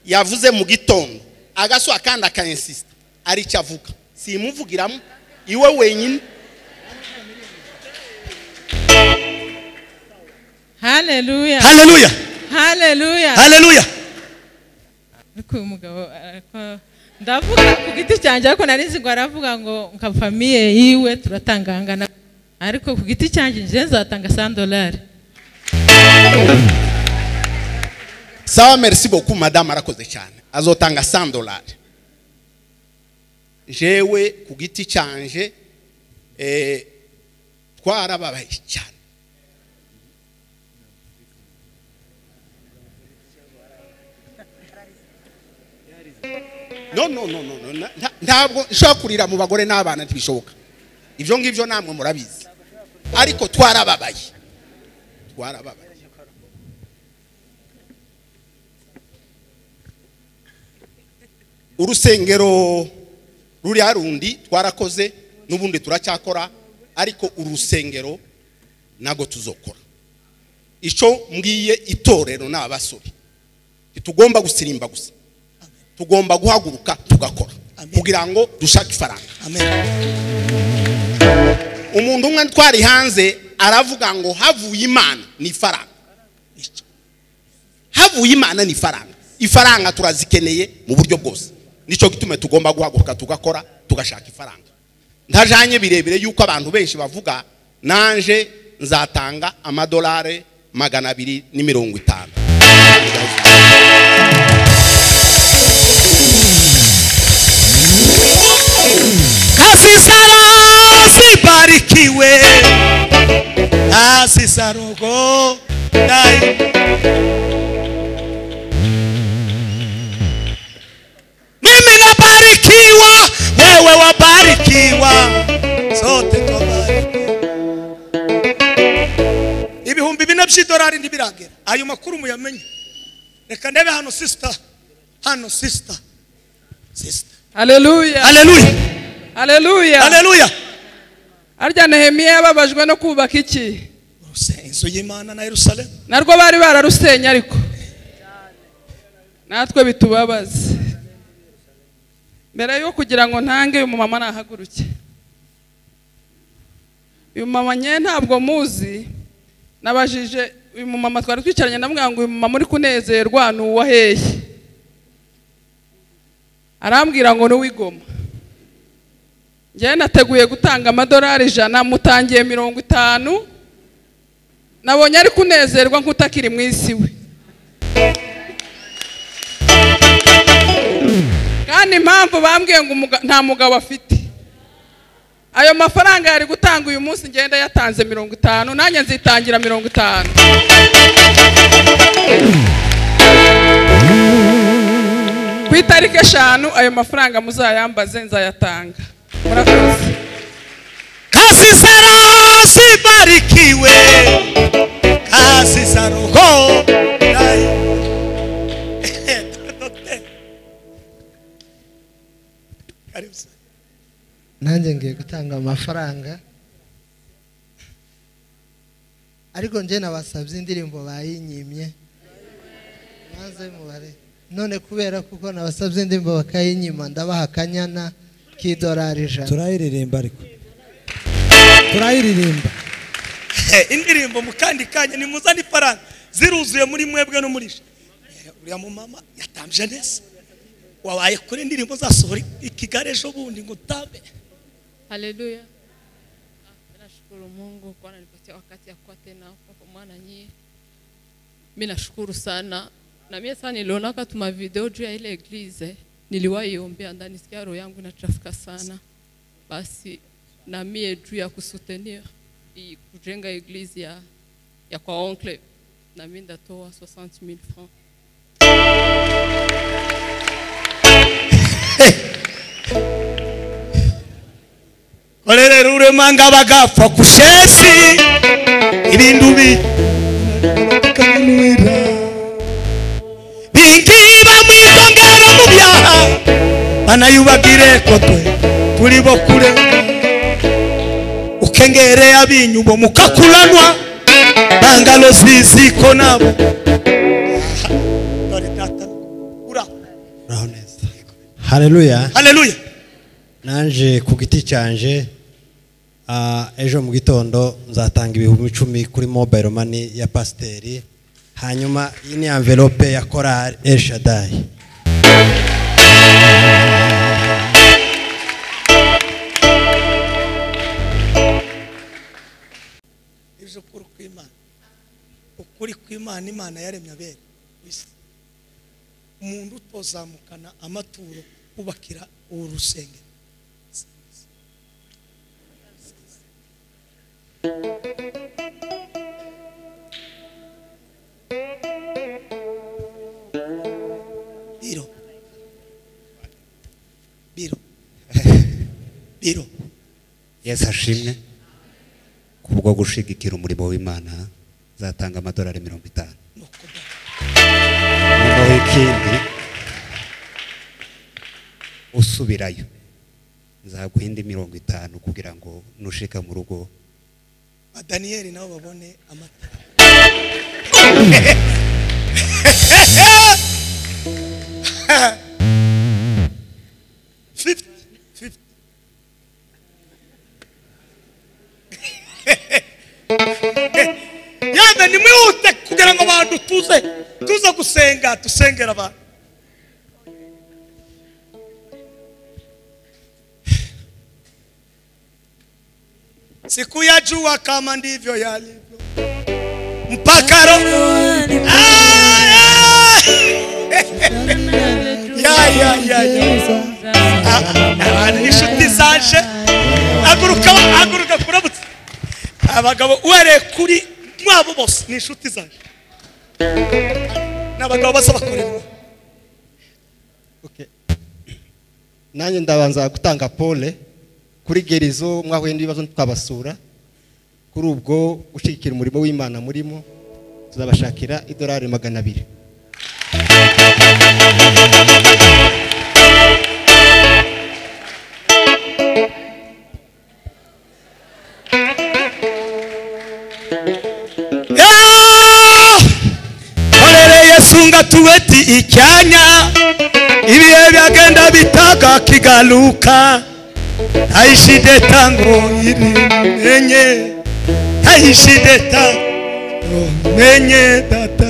yavuze mu gitondo agaswa kandi akayinsisita ari icyo avuga simuvugiramo iwe wenyine haleluya haleluya haleluya haleluya ariko uyu mugabo arako- ndavuga ku giti cyanjye ariko nari nzi ngo aravuga ngo nka famiye yiwe turatangangana ariko ku giti cyanjye njye nzatanga sandolari sawa merci beaucoup madame arakoze cyane azotanga 100 dolari jewe ku giti cyanje eh, twarababaye cyane no no no no, no. na- nta- ntabwo nshobora kurira mu bagore n'abana ntibishoboka ibyo ngibyo namwe murabizi ariko twarababaye twarababaye urusengero ruriya rundi twarakoze n'ubundi turacyakora ariko urusengero ntabwo tuzokora icyo mbwiye itorero ni abasore ntitugomba gusirimba gusa tugomba guhaguruka tugakora Amen. kugira ngo dushake ifaranga amen umuntu umwe twari hanze aravuga ngo havuye imana ni ifaranga havuye imana ni ifaranga ifaranga turazikeneye mu buryo bwose nicyo gituma tugomba guhaguruka tugakora tugashaka ifaranga ntajanye birebire yuko abantu benshi bavuga nanje nzatanga amadolari magana abiri ni mirongo itanu Kasisaro zibarikiwe Asisarugo dai Mimi nabarikiwa wewe wabarikiwa sote twabarikiwa Ibihumbi bine by'idolari ntibiragera ayo makuru muyamenye Reka ndebe hano sister hano sister sister haleluya Hallelujah haleluya Hallelujah harya nehemiya yababajwe no kubaka iki Uruse- inzu y'imana na yerusalemu narwo bari bararusenya ariko natwe bitubabaza mbere yo kugira ngo ntange uyu mumama nahaguruke uyu mumama nye ntabwo muzi nabajije uyu mumama twari twicaranye ndamubwira ngo uyu mumama uri kunezerwa ni uwa hehe arambwira ngo ni uw'igoma njyewe nateguye gutanga amadolari ijana mutangiye mirongo itanu nabonye ari kunezerwa nk'utakiri mu isi we kandi impamvu bambwiye ngo umuga- nta mugabo afite ayo mafaranga yari gutanga uyu munsi ngenda yatanze mirongo itanu nanjye nzitangira mirongo itanu ku itariki eshanu ayo mafaranga muzayambaze nzayatanga murakoze kasisero sibarikiwe kasisero ho dai Karibu sana. nanjye ngiye gutanga amafaranga ariko njye nabasabye indirimbo bayinyimye maze mubare none kubera kuko nabasabye indirimbo bakayinyima ndabaha akanyana k'idolari ijana turayiririmba ariko turayiririmba Eh, indirimbo mu kandi kanya nimuzane ifaranga ziruzuye muri mwebwe no muri je Eh, uriya mumama yatambye neza wabaye kuri indirimbo zasohora i kigali ejo bundi ngo utabe Haleluya. Ah, Nashukuru Mungu kwa ananipatia wakati ya kuwa tena kwa mwana nyie. Mimi nashukuru sana. Na mimi sana nilionaka tuma video juu ya ile eglize. Niliwahi iombea ndani sikia roho yangu inachafuka sana. Basi na mie juu ya kusutenir i- kujenga eglize ya ya kwa oncle na mimi ndatoa 60000 francs. korere rurema ngabagapfa kushesi ibintu bi bingiba mwidongera mu byaha banayubagire ko twe turi bo kurenga ukengere abinyubo mukakuranwa bangalo ziziko nabo Dore data, ura. uraho neza hareruya haleluya nanjye ku giti cyanje ah, ejo mu gitondo nzatanga ibihumbi icumi kuri mobayiro mani ya pasiteri hanyuma iyi ni amvelope ya korari eshadayi ukuri kw'imana imana yaremye abera ku isi umuntu utozamukana amaturo kubakira uru rusengero biro biro biro yesu ashimwe kubwo gushigikira umurimo w'imana zatanga amadolari mirongo itanu noneho ikindi usubirayo nzaguha indi mirongo itanu kugira ngo nushika mu rugo ba daniyeli nabo babone amata fifty fifty yamwe nimwihute kugira ngo abantu tuze tuze gusenga dusengera abantu sikuyajua kama ndivyo yalivyo mpaka roho Ah! ya ya ya ya Ah, abantu inshuti zaje haguruka haguruka kuramutse abagabo uhereye kuri mwabo bose ni inshuti zaje ni abagabo baza bakorerwa nanjye ndabanza gutanga pole kuri gerizo mwahuye n'ibibazo twabasura kuri ubwo ushyigikira umurimo w'imana murimo tuzabashakira idolari magana abiri korere yesu nga tubeti icyanya ibihe byagenda bitaga kigaruka ntayishide tango iri menye ntayishide tango menye data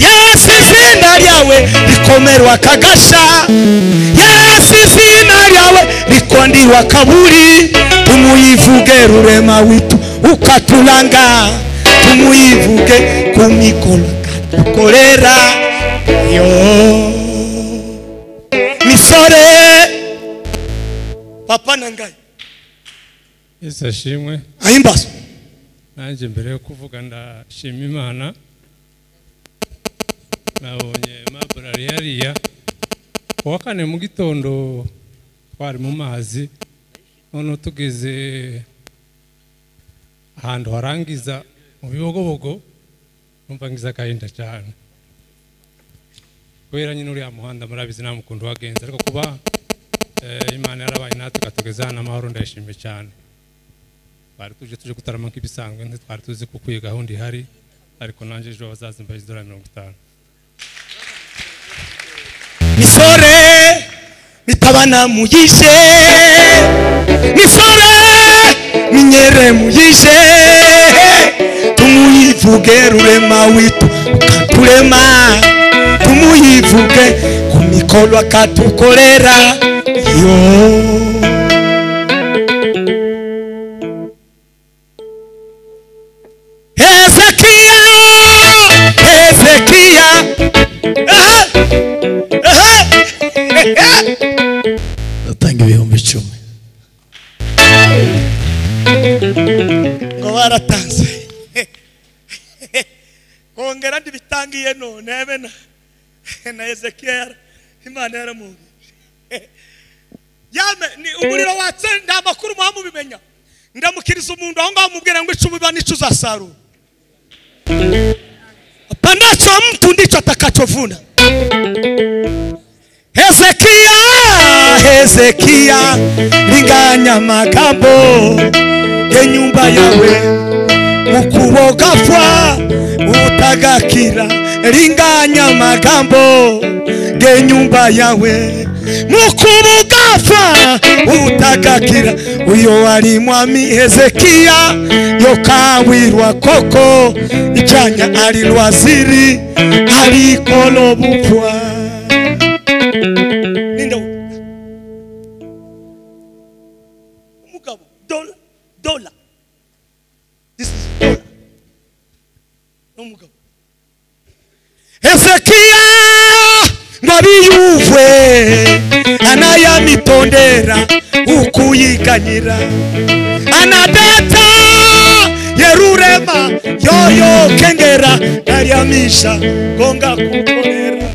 yesu izina ryawe rikomerwa kagasha yesu izina ryawe rikondirwa kaburi tumuyivuge rurema witu ukatulanga tumuyivuge ku mikoro katukorera yo misore papa nangaye yesu ashimwe ahimbazo nanjye mbere yo kuvuga ndashima imana nabonye maburari yariya ku wa kane mu gitondo twari mu mazi noneho tugeze ahantu harangiza mu bibogobogo numva ngize agahinda cyane kubera nyine uriya muhanda murabizi nta mukundu wagenze ariko kuba eh, imana yarabaye natwe ikatugeza hano amahoro ndayishimiye cyane twari tuje tuje gutarama nk'ibisanzwe ntitwari tuzi kuko iyi gahunda ihari ariko nanjye ejo bazazimba idolari mirongo itanu misore mitabana muyishe misore minyere muyishe tumuyivuge rurema witu ukaturema tumuyivuge ku mikoro akatukorera yo hezekiya hezekiya aha aha ndatanga ibihumbi icumi ngo baratanze kongera ndibitangiye none bena na ezekiya yara- imana yaramwumvise yame ni umuriro watse nta makuru muha mubimenya ndamukiriza umuntu aho ngaho mubwira ngo icumu biba n'ico uzasarura panacho mtu ndicho atakachovuna hezekiya hezekiya linganya magambo yenyumba yawe ukubogafwa utagakira linganya magambo genyumba yawe mukubugafwa utagakira uyo wali mwami hezekiya yokawirwa koko ijanya ali lwaziri alikolo bupwa ninde u- umugabo dola dola this is dola ganyira anadata yerurema yoyo kengera naryamisha gonga kukorera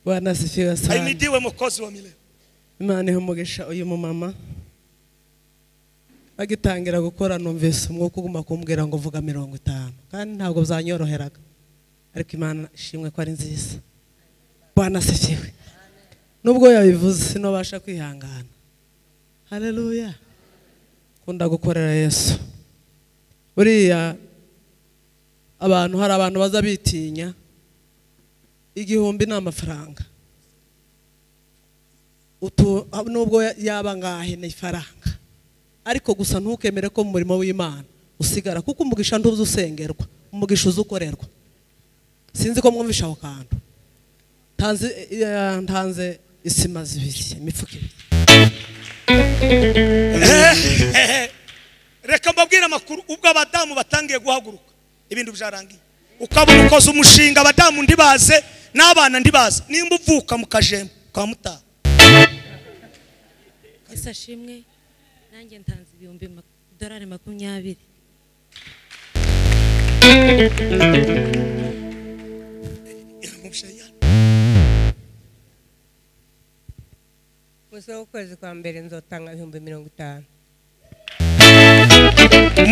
bwana asifiwe sana ahimidiwe mukozi wa milele imana ihe umugisha uyu mumama agitangira gukora numvise umwuka uguma kumbwira ngo vuga mirongo itanu kandi ntabwo byanyoroheraga ariko imana ishimwe ko ari nziza bwana asifiwe nubwo yabivuze sinubasha kwihangana hareruya kunda gukorera yesu buriya abantu hari abantu baza bitinya igihumbi ni amafaranga utu nubwo yaba ngahe ni ifaranga ariko gusa ntukemere ko mu murimo w'imana usigara kuko umugisha ntuzi usengerwa umugisha uzi ukorerwa sinzi ko mwumvisha aho kantu ntanze eh, ntanze isima zibiri imifuka ibiri reka mbabwire amakuru ubwo abadamu batangiye guhaguruka ibintu byarangiye ukabona ukoze umushinga abadamu ndibaze n'abana ndibaze nimba uvuka mu kajembo kwa mutaha ese ashimwe nanjye ntanze ibihumbi ma- dorari makumyabiri gusa ukwezi kwa mbere nzotanga ibihumbi mirongo itanu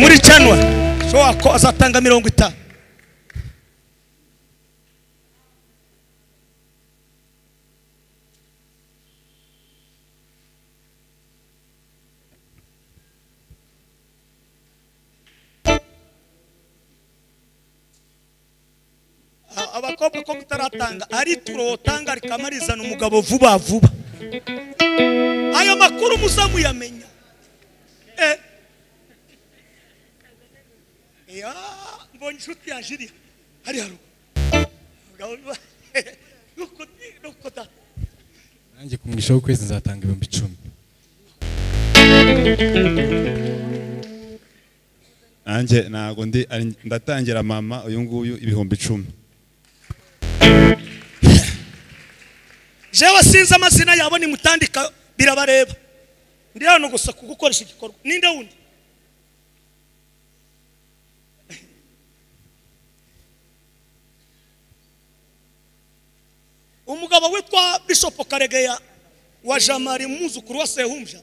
muri canwa ashobora ko azatanga mirongo itanu A- abakobwa ko mutaratanga ari turotanga rikamurizana umugabo vuba vuba ayo makuru muza muyamenya eh. ya mbonye inshuti yaje iriya hari haruguru Abagabo ba- nuko ni- nuko da nanjye ku mugisha w'ukwezi nzatanga ibihumbi icumi nanjye ntabwo ndi ari- ndatangira mama uyu nguyu ibihumbi icumi jewe sinzi amazina yabo nimutandika birabareba ndi hano gusa ku gukoresha igikorwa ninde wundi umugabo witwa bishop karegeya wa jamari umwuzukuru wa sehumbya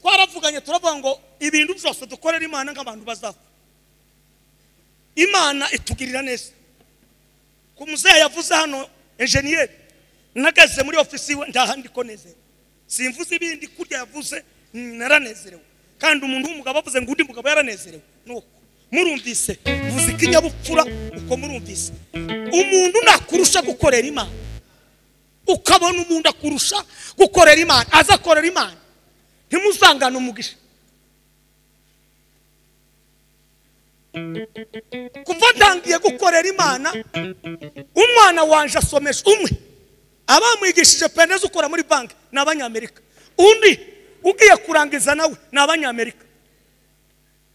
twaravuganye turavuga ngo ibintu byose dukorera imana nk'abantu bazapfa imana itugirira neza ku muzehe yavuze hano enjeniyeri nagaze muri ofisi iwe ndaha ndiko nezera simvuze ibindi kurya yavuze naranezerewe kandi umuntu w'umugabo avuze ngo undi mugabo yaranezerewe nuko murumvise vuze ikinyabupfura uko murumvise umuntu nakurusha gukorera imana ukabona umuntu akurusha gukorera imana aza akorera imana ntimuzangane umugisha kuva ntangiye gukorera imana umwana wanje asomesha umwe abamwigishije penezi ukora muri banki ni abanyamerika undi ugiye kurangiza nawe ni abanyamerika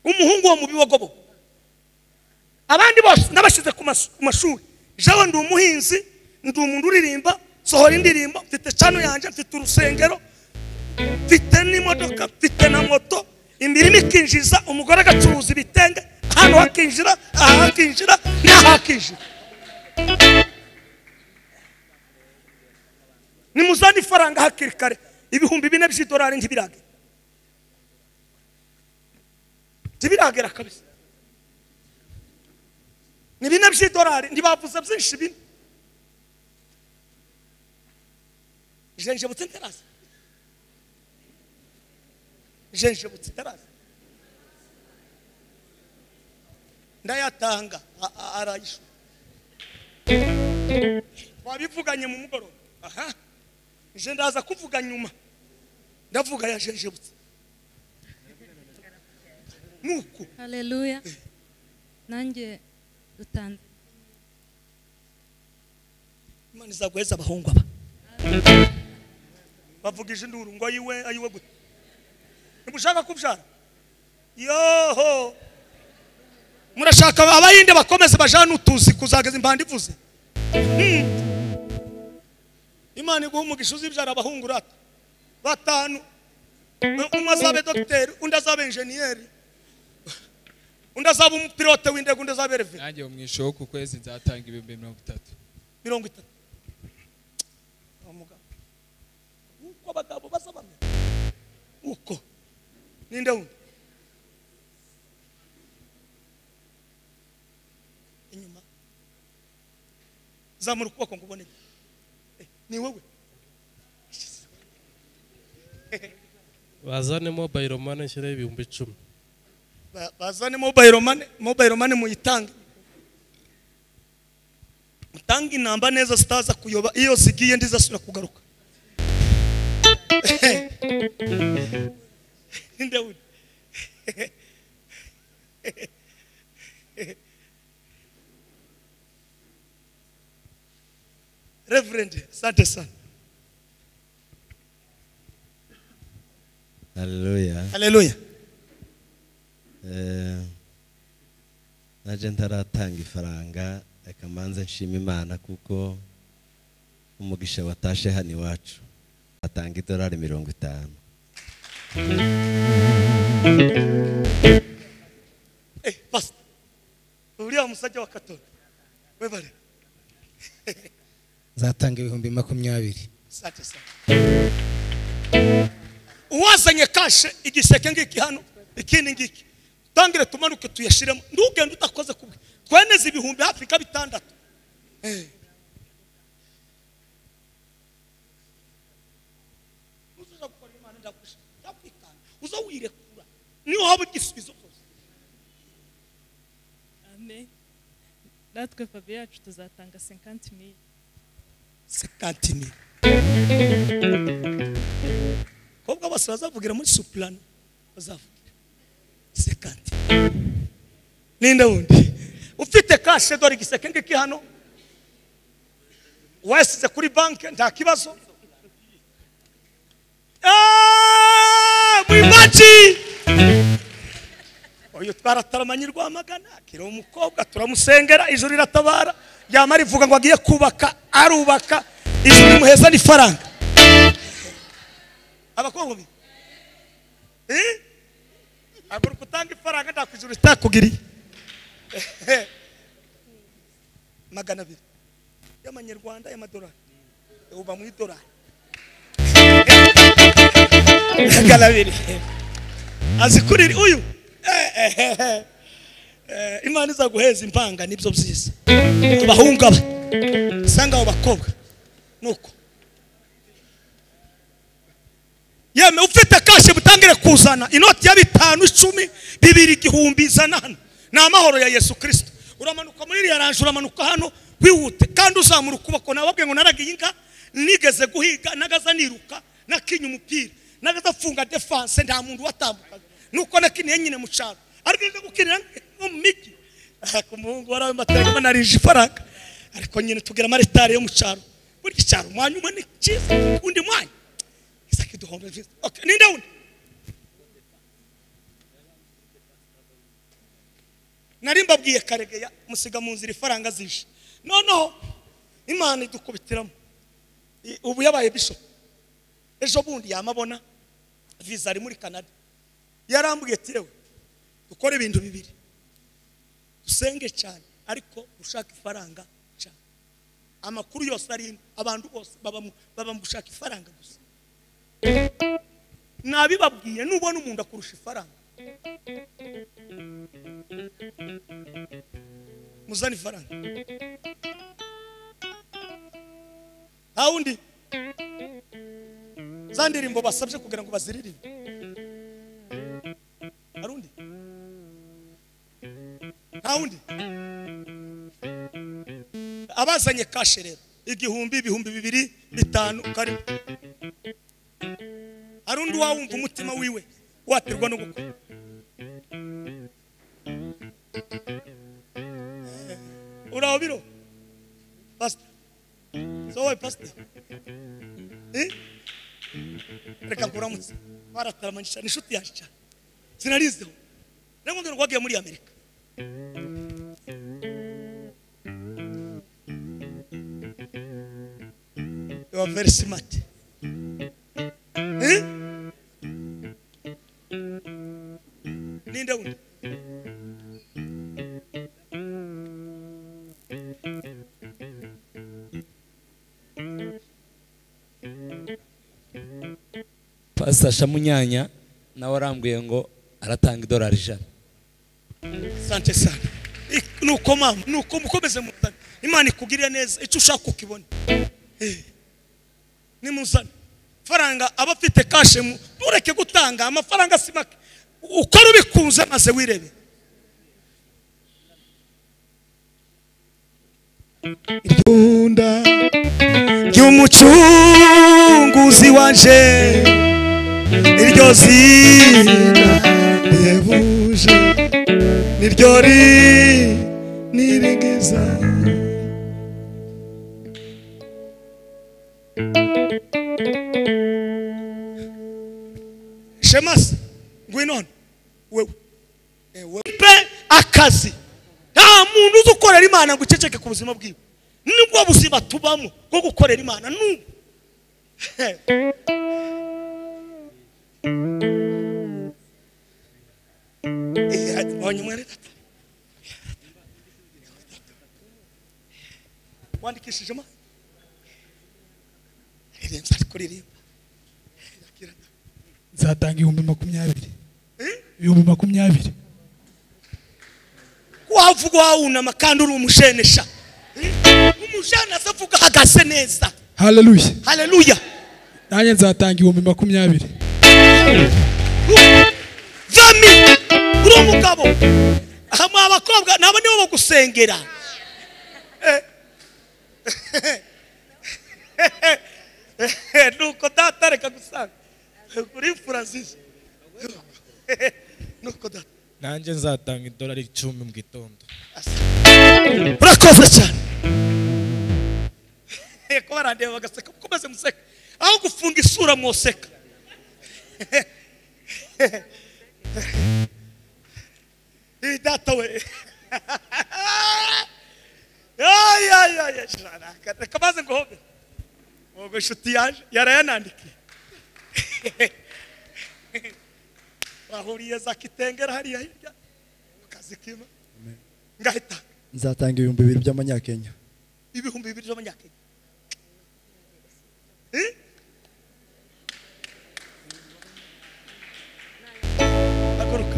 umuhungu wo mu bibogobogo abandi bose nabashyize ku mas- ku mashuri jewe ndi umuhinzi ndi umuntu uririmba sohora indirimbo mfite cano yanjye mfite urusengero mfite n'imodoka mfite na moto imirimo ikinjiza umugore agacuruza ibitenge ahantu hakinjira aha hakinjira n'aha hakinjira nimuzane ifaranga hakiri kare ibihumbi bine by'idolari ntibiragera ntibiragera kabisa ni bine by'idolari ntibavuze byinshi bine jenjebutse nteraza jenjebutse nteraza ndayatanga a- a- arayishura twabivuganye mu mugoroba aha nje ndaza kuvuga nyuma ndavuga yajenjebutse nuko hareruya nanjye dutanze imana izaguheza abahungu aba bavugije induru ngo ayiwe ayiwe gute ntimushaka kubyara yoho murashaka abayinde bakomeze bajane utuzi kuzageza impanda ivuze Hmm. imana iguha umugisha uzibyara abahungu urata batanu umwe azabe dogiteri undi azabe injeniyeri undi azabe umupilote w'indege undi azabe revi nanjye mu ishuri ku kwezi nzatanga ibihumbi mirongo itatu mirongo itatu Kwa muganga. uko abagabo baza bamera uko ninde wundi inyuma zamura ukuboko ngo ubone Eh, ni wowe bazane mobayiro mani nshyireho ibihumbi icumi Ba- bazane mobile money mobile money muyitange mutange inamba neza zitaza kuyoba iyo zigiye ndizasubira kugaruka ninde wundi reverend asante sana haleluya Haleluya. Eh, naje ntaratanga ifaranga reka manze nshima imana kuko umugisha watashe hano iwacu atanga idolari mirongo itanu Eh, pastor uriya musajja wa katolika webare nzatanga ibihumbi makumyabiri asante sana uwazanye kashe igiseke ngiki hano ikindi ngiki tangire tumanuke tuyashiremo ntugende utakoze kubwe tweneze ibihumbi hafi nka bitandatu Eh. Uzuza gukora Imana ndagushimira, ndakwikanga, uza wirekura niho haba igisubizo cyose amen natwe fabi yacu tuzatanga 50 mil sekantini kobwa bose bazavugira muri supurani bazavugira sekantini ninde wundi ufite kashe dore igiseke ngiki hano wasize kuri banki nta kibazo Ah, mwimbaji uyu twarataramanye rwamagana akiri umukobwa turamusengera ijuru riratabara yamara ivuga ngo agiye kubaka arubaka ijuru rimuheza n'ifaranga abakobwa mwe Eh? haguruka utanga ifaranga nta ku ijuru ritakugiriye Ehe. magana abiri y'amanyarwanda y'amadolari uba mu idolari magana abiri azi kurira uyu Eh, eh, eh, eh. Eh, imana izaguheza impanga nibyo byiza tubahungaba usanga abo bakobwa nuko yeme ufite kashe butangire kuzana inoti ya bitanu icumi bibiri igihumbi izana hano ni amahoro ya yesu kirisito uramanuka muri iriya ranje uramanuka hano wihute kandi uzamura ukuboko nababwiye ngo naragiye inka nigeze guhiga nagaza niruka nakinya umupira nagaza mfunga defanse nta muntu watambukaga nuko nakiniye nyine mu cyaro ariko nza gukinira nko mu migi Ah, ku muhungu wari amatarama banarije ifaranga ariko nyine tugira amaritari yo mu cyaro burya icyaro umwanya umwe ni cyiza undi mwanya isake duhombe vyiza okay ninde wundi nari mbabwiye karegeya musiga mu nzira ifaranga zije noneho imana idukubitiramo I- ubu yabaye bishop ejo bundi yamabona visa ari muri canada yarambwiye ati yewe dukora ibintu bibiri dusenge cyane ariko ushaka ifaranga cyane amakuru yose ari ino abantu bose baba mu- baba mu gushaka ifaranga gusa nabibabwiye nubona umuntu akurusha ifaranga muzane ifaranga nta wundi za ndirimbo basabye kugira ngo baziririmbe hari undi nta wundi abazanye kashe rero igihumbi ibihumbi bibiri bitanu karimo hari undi wawumva umutima wiwe waterwa no gukora uri aho biro pasita so wowe pasita Eh? reka nguramutse barataramanye cyane inshuti yaje cyane sinarizeho nabwo ngo wagiye muri amerika you are very smart Eh? ninde wundi pastor shamunyanya nawe arambwiye ngo aratanga idolari ijana sante sana I- nuko mama nuko mukomeze muzane imana ikugirire neza icyo ushaka ukibona Eh. nimuzane faranga aba afite kashe mu ntureke gutanga amafaranga si make ukora ubikunze maze wirebe itunda ry'umucunguzi waje iryo zina rihebuje niryo ri niringiza shemasi ngwinone wewe Eh, wewe pe akazi nta muntu uzi ukorera imana ngo uceceke ku buzima bwiwe nibwo buzima tubamo bwo gukorera imana n'ubu Eh, ati, mbonye umwere tata. wandikishije ma ririmba ari kuririmba nzatanga ibihumbi makumyabiri ibihumbi makumyabiri wavuga wawunama kandi uri umushenesha Eh, umujene azavuga ahagaze neza haleluya haleluya nanjye nzatanga ibihumbi makumyabiri vami uri umugabo hamwe abakobwa nabo nibo bagusengera Eh. nuko data reka gusanga uri imfura nziza nuko data nanjye nzatanga idolari icumi mu gitondo urakoze cyane ko barandeba bagaseka mukomeze museka aho gufunga isura mwoseka Ih, data we Ay, ay, ay, ay, sharaka. reka maze nguhobe ubwo inshuti yaje yarayanandikiye bahuriye za kitengera hariya hirya mu kazi kima ngahita nzatanga ibihumbi bibiri by'amanyakenya ibihumbi bibiri by'amanyakenya haguruka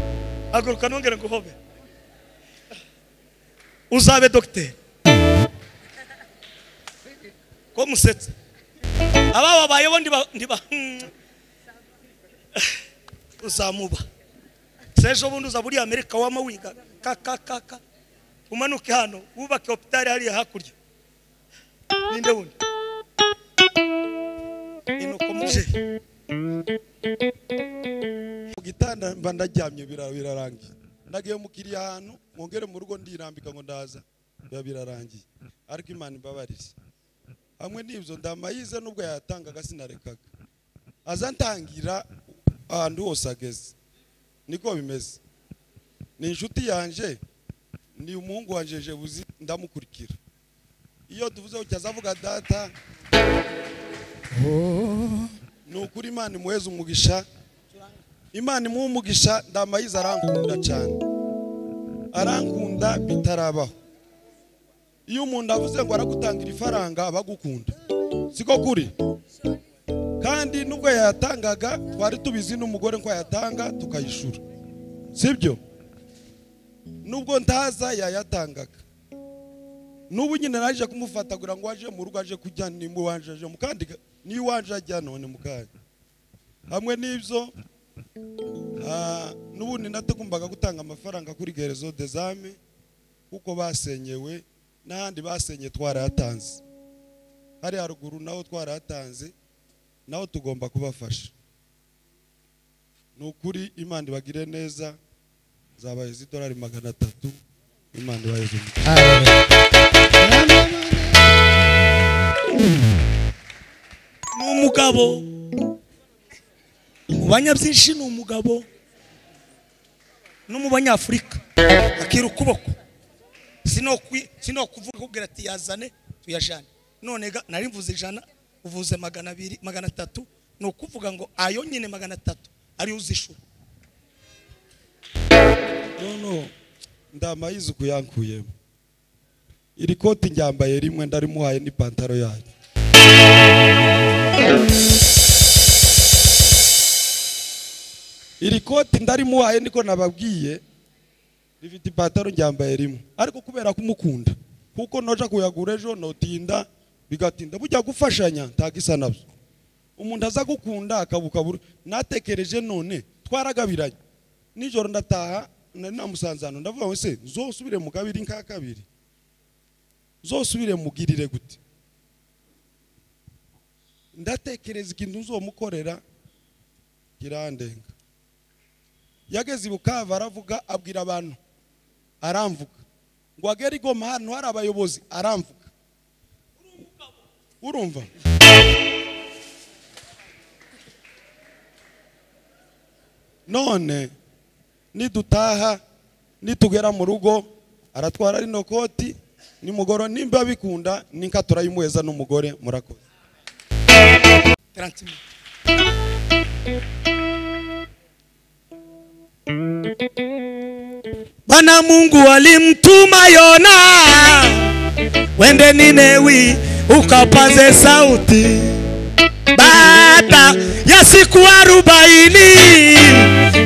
haguruka nongere nguhobe uzabe dogiteri ko musetse aba babayeho ndiba ndiba uzamuba sejo bundi uza buriya amerika wama wiga ka ka ka ka umanuke hano wubake hopitari hariya hakurya ninde wundi inuko muje mu gitanda mba ndaryamye bira- birarangiye nagiye mukiriya ahantu mwongere mu rugo ndirambika ngo ndaza biba birarangiye ariko imana imbabarize hamwe n'ibyo ndamayize nubwo yayatangaga sinarekaga aza ntangira ahantu hose ageze niko bimeze ni inshuti yanjye ni umuhungu wanjye jebuzi ndamukurikira iyo tuvuzeho cyaza avuga data ni ukuri imana imuheze umugisha imana imuha umugisha ndamayize arankunda cyane arankunda bitarabaho iyo umuntu avuze ngo aragutangira ifaranga aba agukunda siko kuri kandi nubwo yayatangaga twari tubizi n'umugore ko yatanga tukayishura sibyo nubwo ntaza yayatangaga n'ubu nyine naje kumufata kugira ngo aje mu rugo aje kujya nimba iwanje aje mukandika niyo iwanje ajya none mukanya hamwe n'ibyo Ah, n'ubundi natagombaga gutanga amafaranga kuri gerezo dezame kuko basenyewe n'ahandi basenye twarayatanze hari haruguru naho twarayatanze naho tugomba kubafasha ni ukuri imana ibagire neza zabaheza idolari magana atatu imana ibaheze ni umugabo mu banyabyinshi ni umugabo no mu banyafurika akira ukuboko sino kuvuga kubwira ati yazane tuyajane none ga nari mvuze ijana uvuze magana abiri magana atatu ni ukuvuga ngo ayo nyine magana atatu ariyo uzishura nono ndamayizi ukuyankuyemo iri koti njyambaye rimwe ndarimuhaye n'ipantaro yanyu iri koti ndarimuhaye niko nababwiye rifite ipantaro njyambaye rimwe ariko kubera kumukunda kuko noja kuyagura ejo notinda bigatinda bujya gufashanya ntagisa nabyo umuntu aza gukunda akabukabura natekereje none twaragabiranye nijoro ndataha nari namusanze hano ndavuga ngo se zosubire mu kabiri nka kabiri zosubire mugirire gute ndatekereza ikintu nzomukorera kirandenga yageze ibukava aravuga abwira abantu aramvuga ngo agere igoma hano hari abayobozi aramvuga urumva none nidutaha nitugera mu rugo aratwara rino koti nimugoro nimba bikunda ninka turayimuheza n'umugore murakoze Bwana Mungu alimtuma Yona wende Ninewi ukapaze sauti baada ya siku arobaini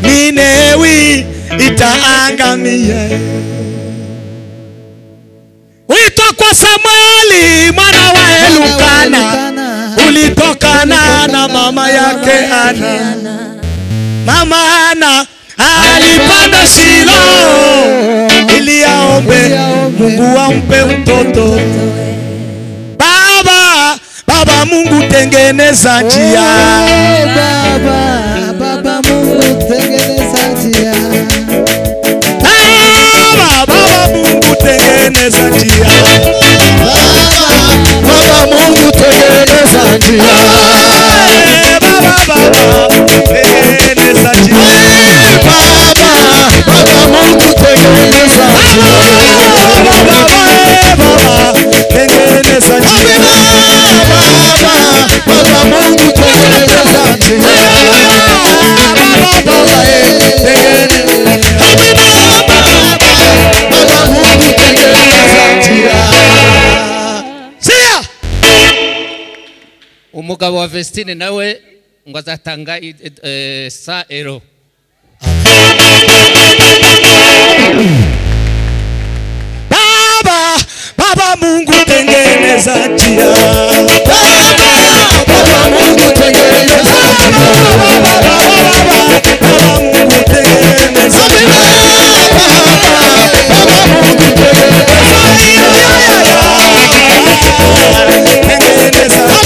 Ninewi itaangamia. Wito kwa Samueli mwana wa Elukana ulitokana na mama yake Ana. Mama Ana alipanda Shilo ili aombe Mungu ampe mtoto. Baba, Baba Mungu tengeneza njia. baba mungu tengeneza njia Baba, Baba Mungu tengeneza njia. Baba, Baba Mungu tengeneza njia. Baba, Baba tengeneza njia. Baba, Baba Mungu tengeneza njia. Baba, Baba tengeneza njia. Baba, Baba Mungu tengeneza njia. Baba, Baba tengeneza umugabo wa Vestine nawe ngo azatanga i- i- eh, sa ero Baba, Baba Mungu tengeneza njia. Baba, Baba Mungu tengeneza njia. Baba, Baba, Baba, Baba Mungu tengeneza njia. Baba, Baba Mungu tengeneza njia. Tengeneza njia. Baba, Baba Mungu tengeneza njia. Baba, Baba, Baba tengeneza njia. Baba, Baba Mungu tengeneza njia.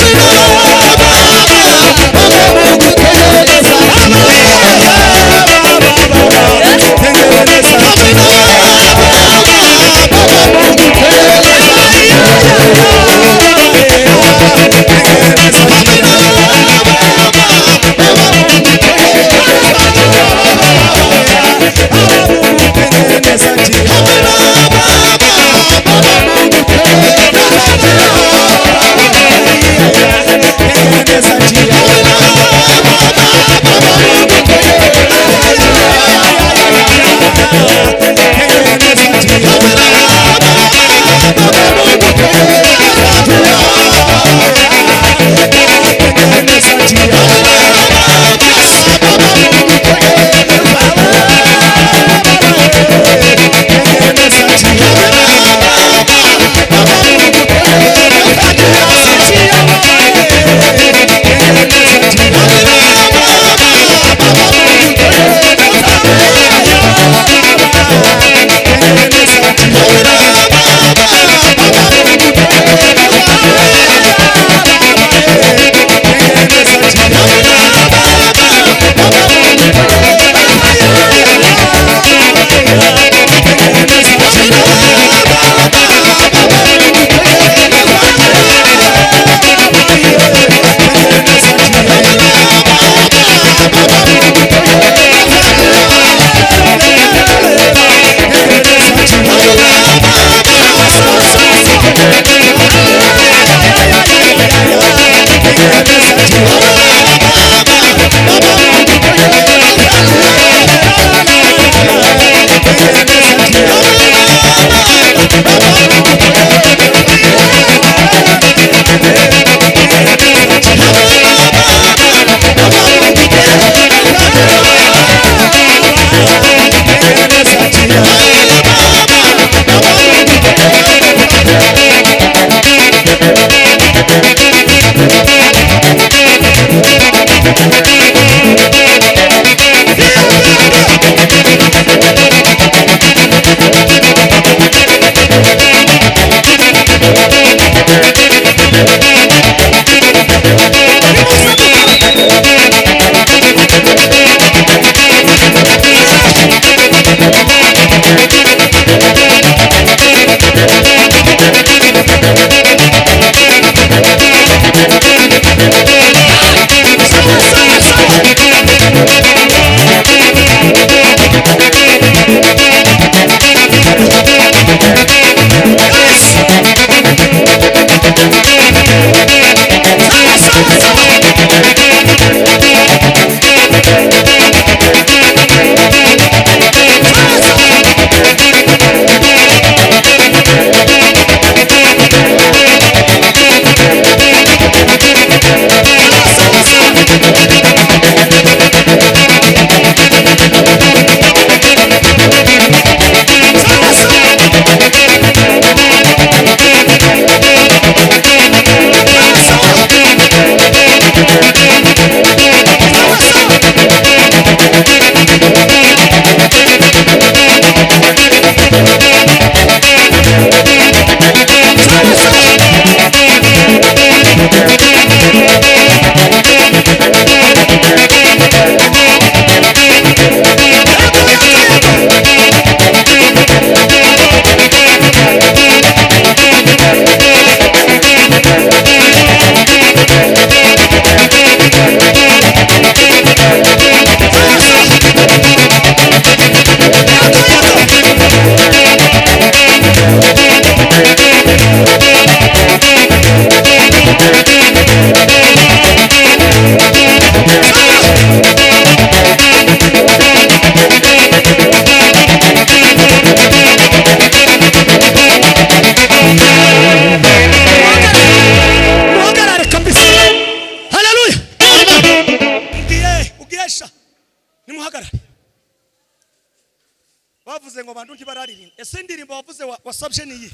abantu ntibararirimba ese indirimbo wavuze wa- wasabye ni iyihe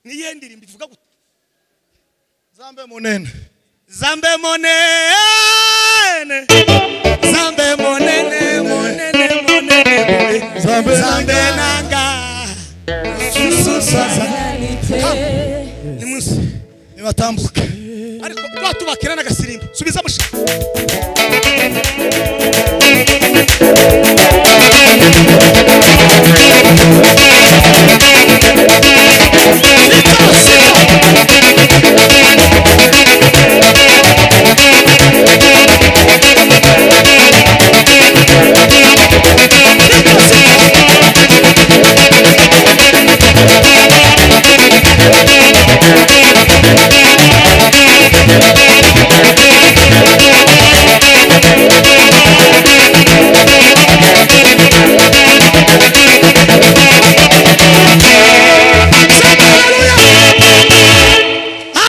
ni iyihe ndirimbo ivuga gute zambe munene zambe munene zambe munene munene munene munene. Zambe zambe nanga nimunsi nibatambuke ariko twatubakira n'agasirimbo subiza musha Because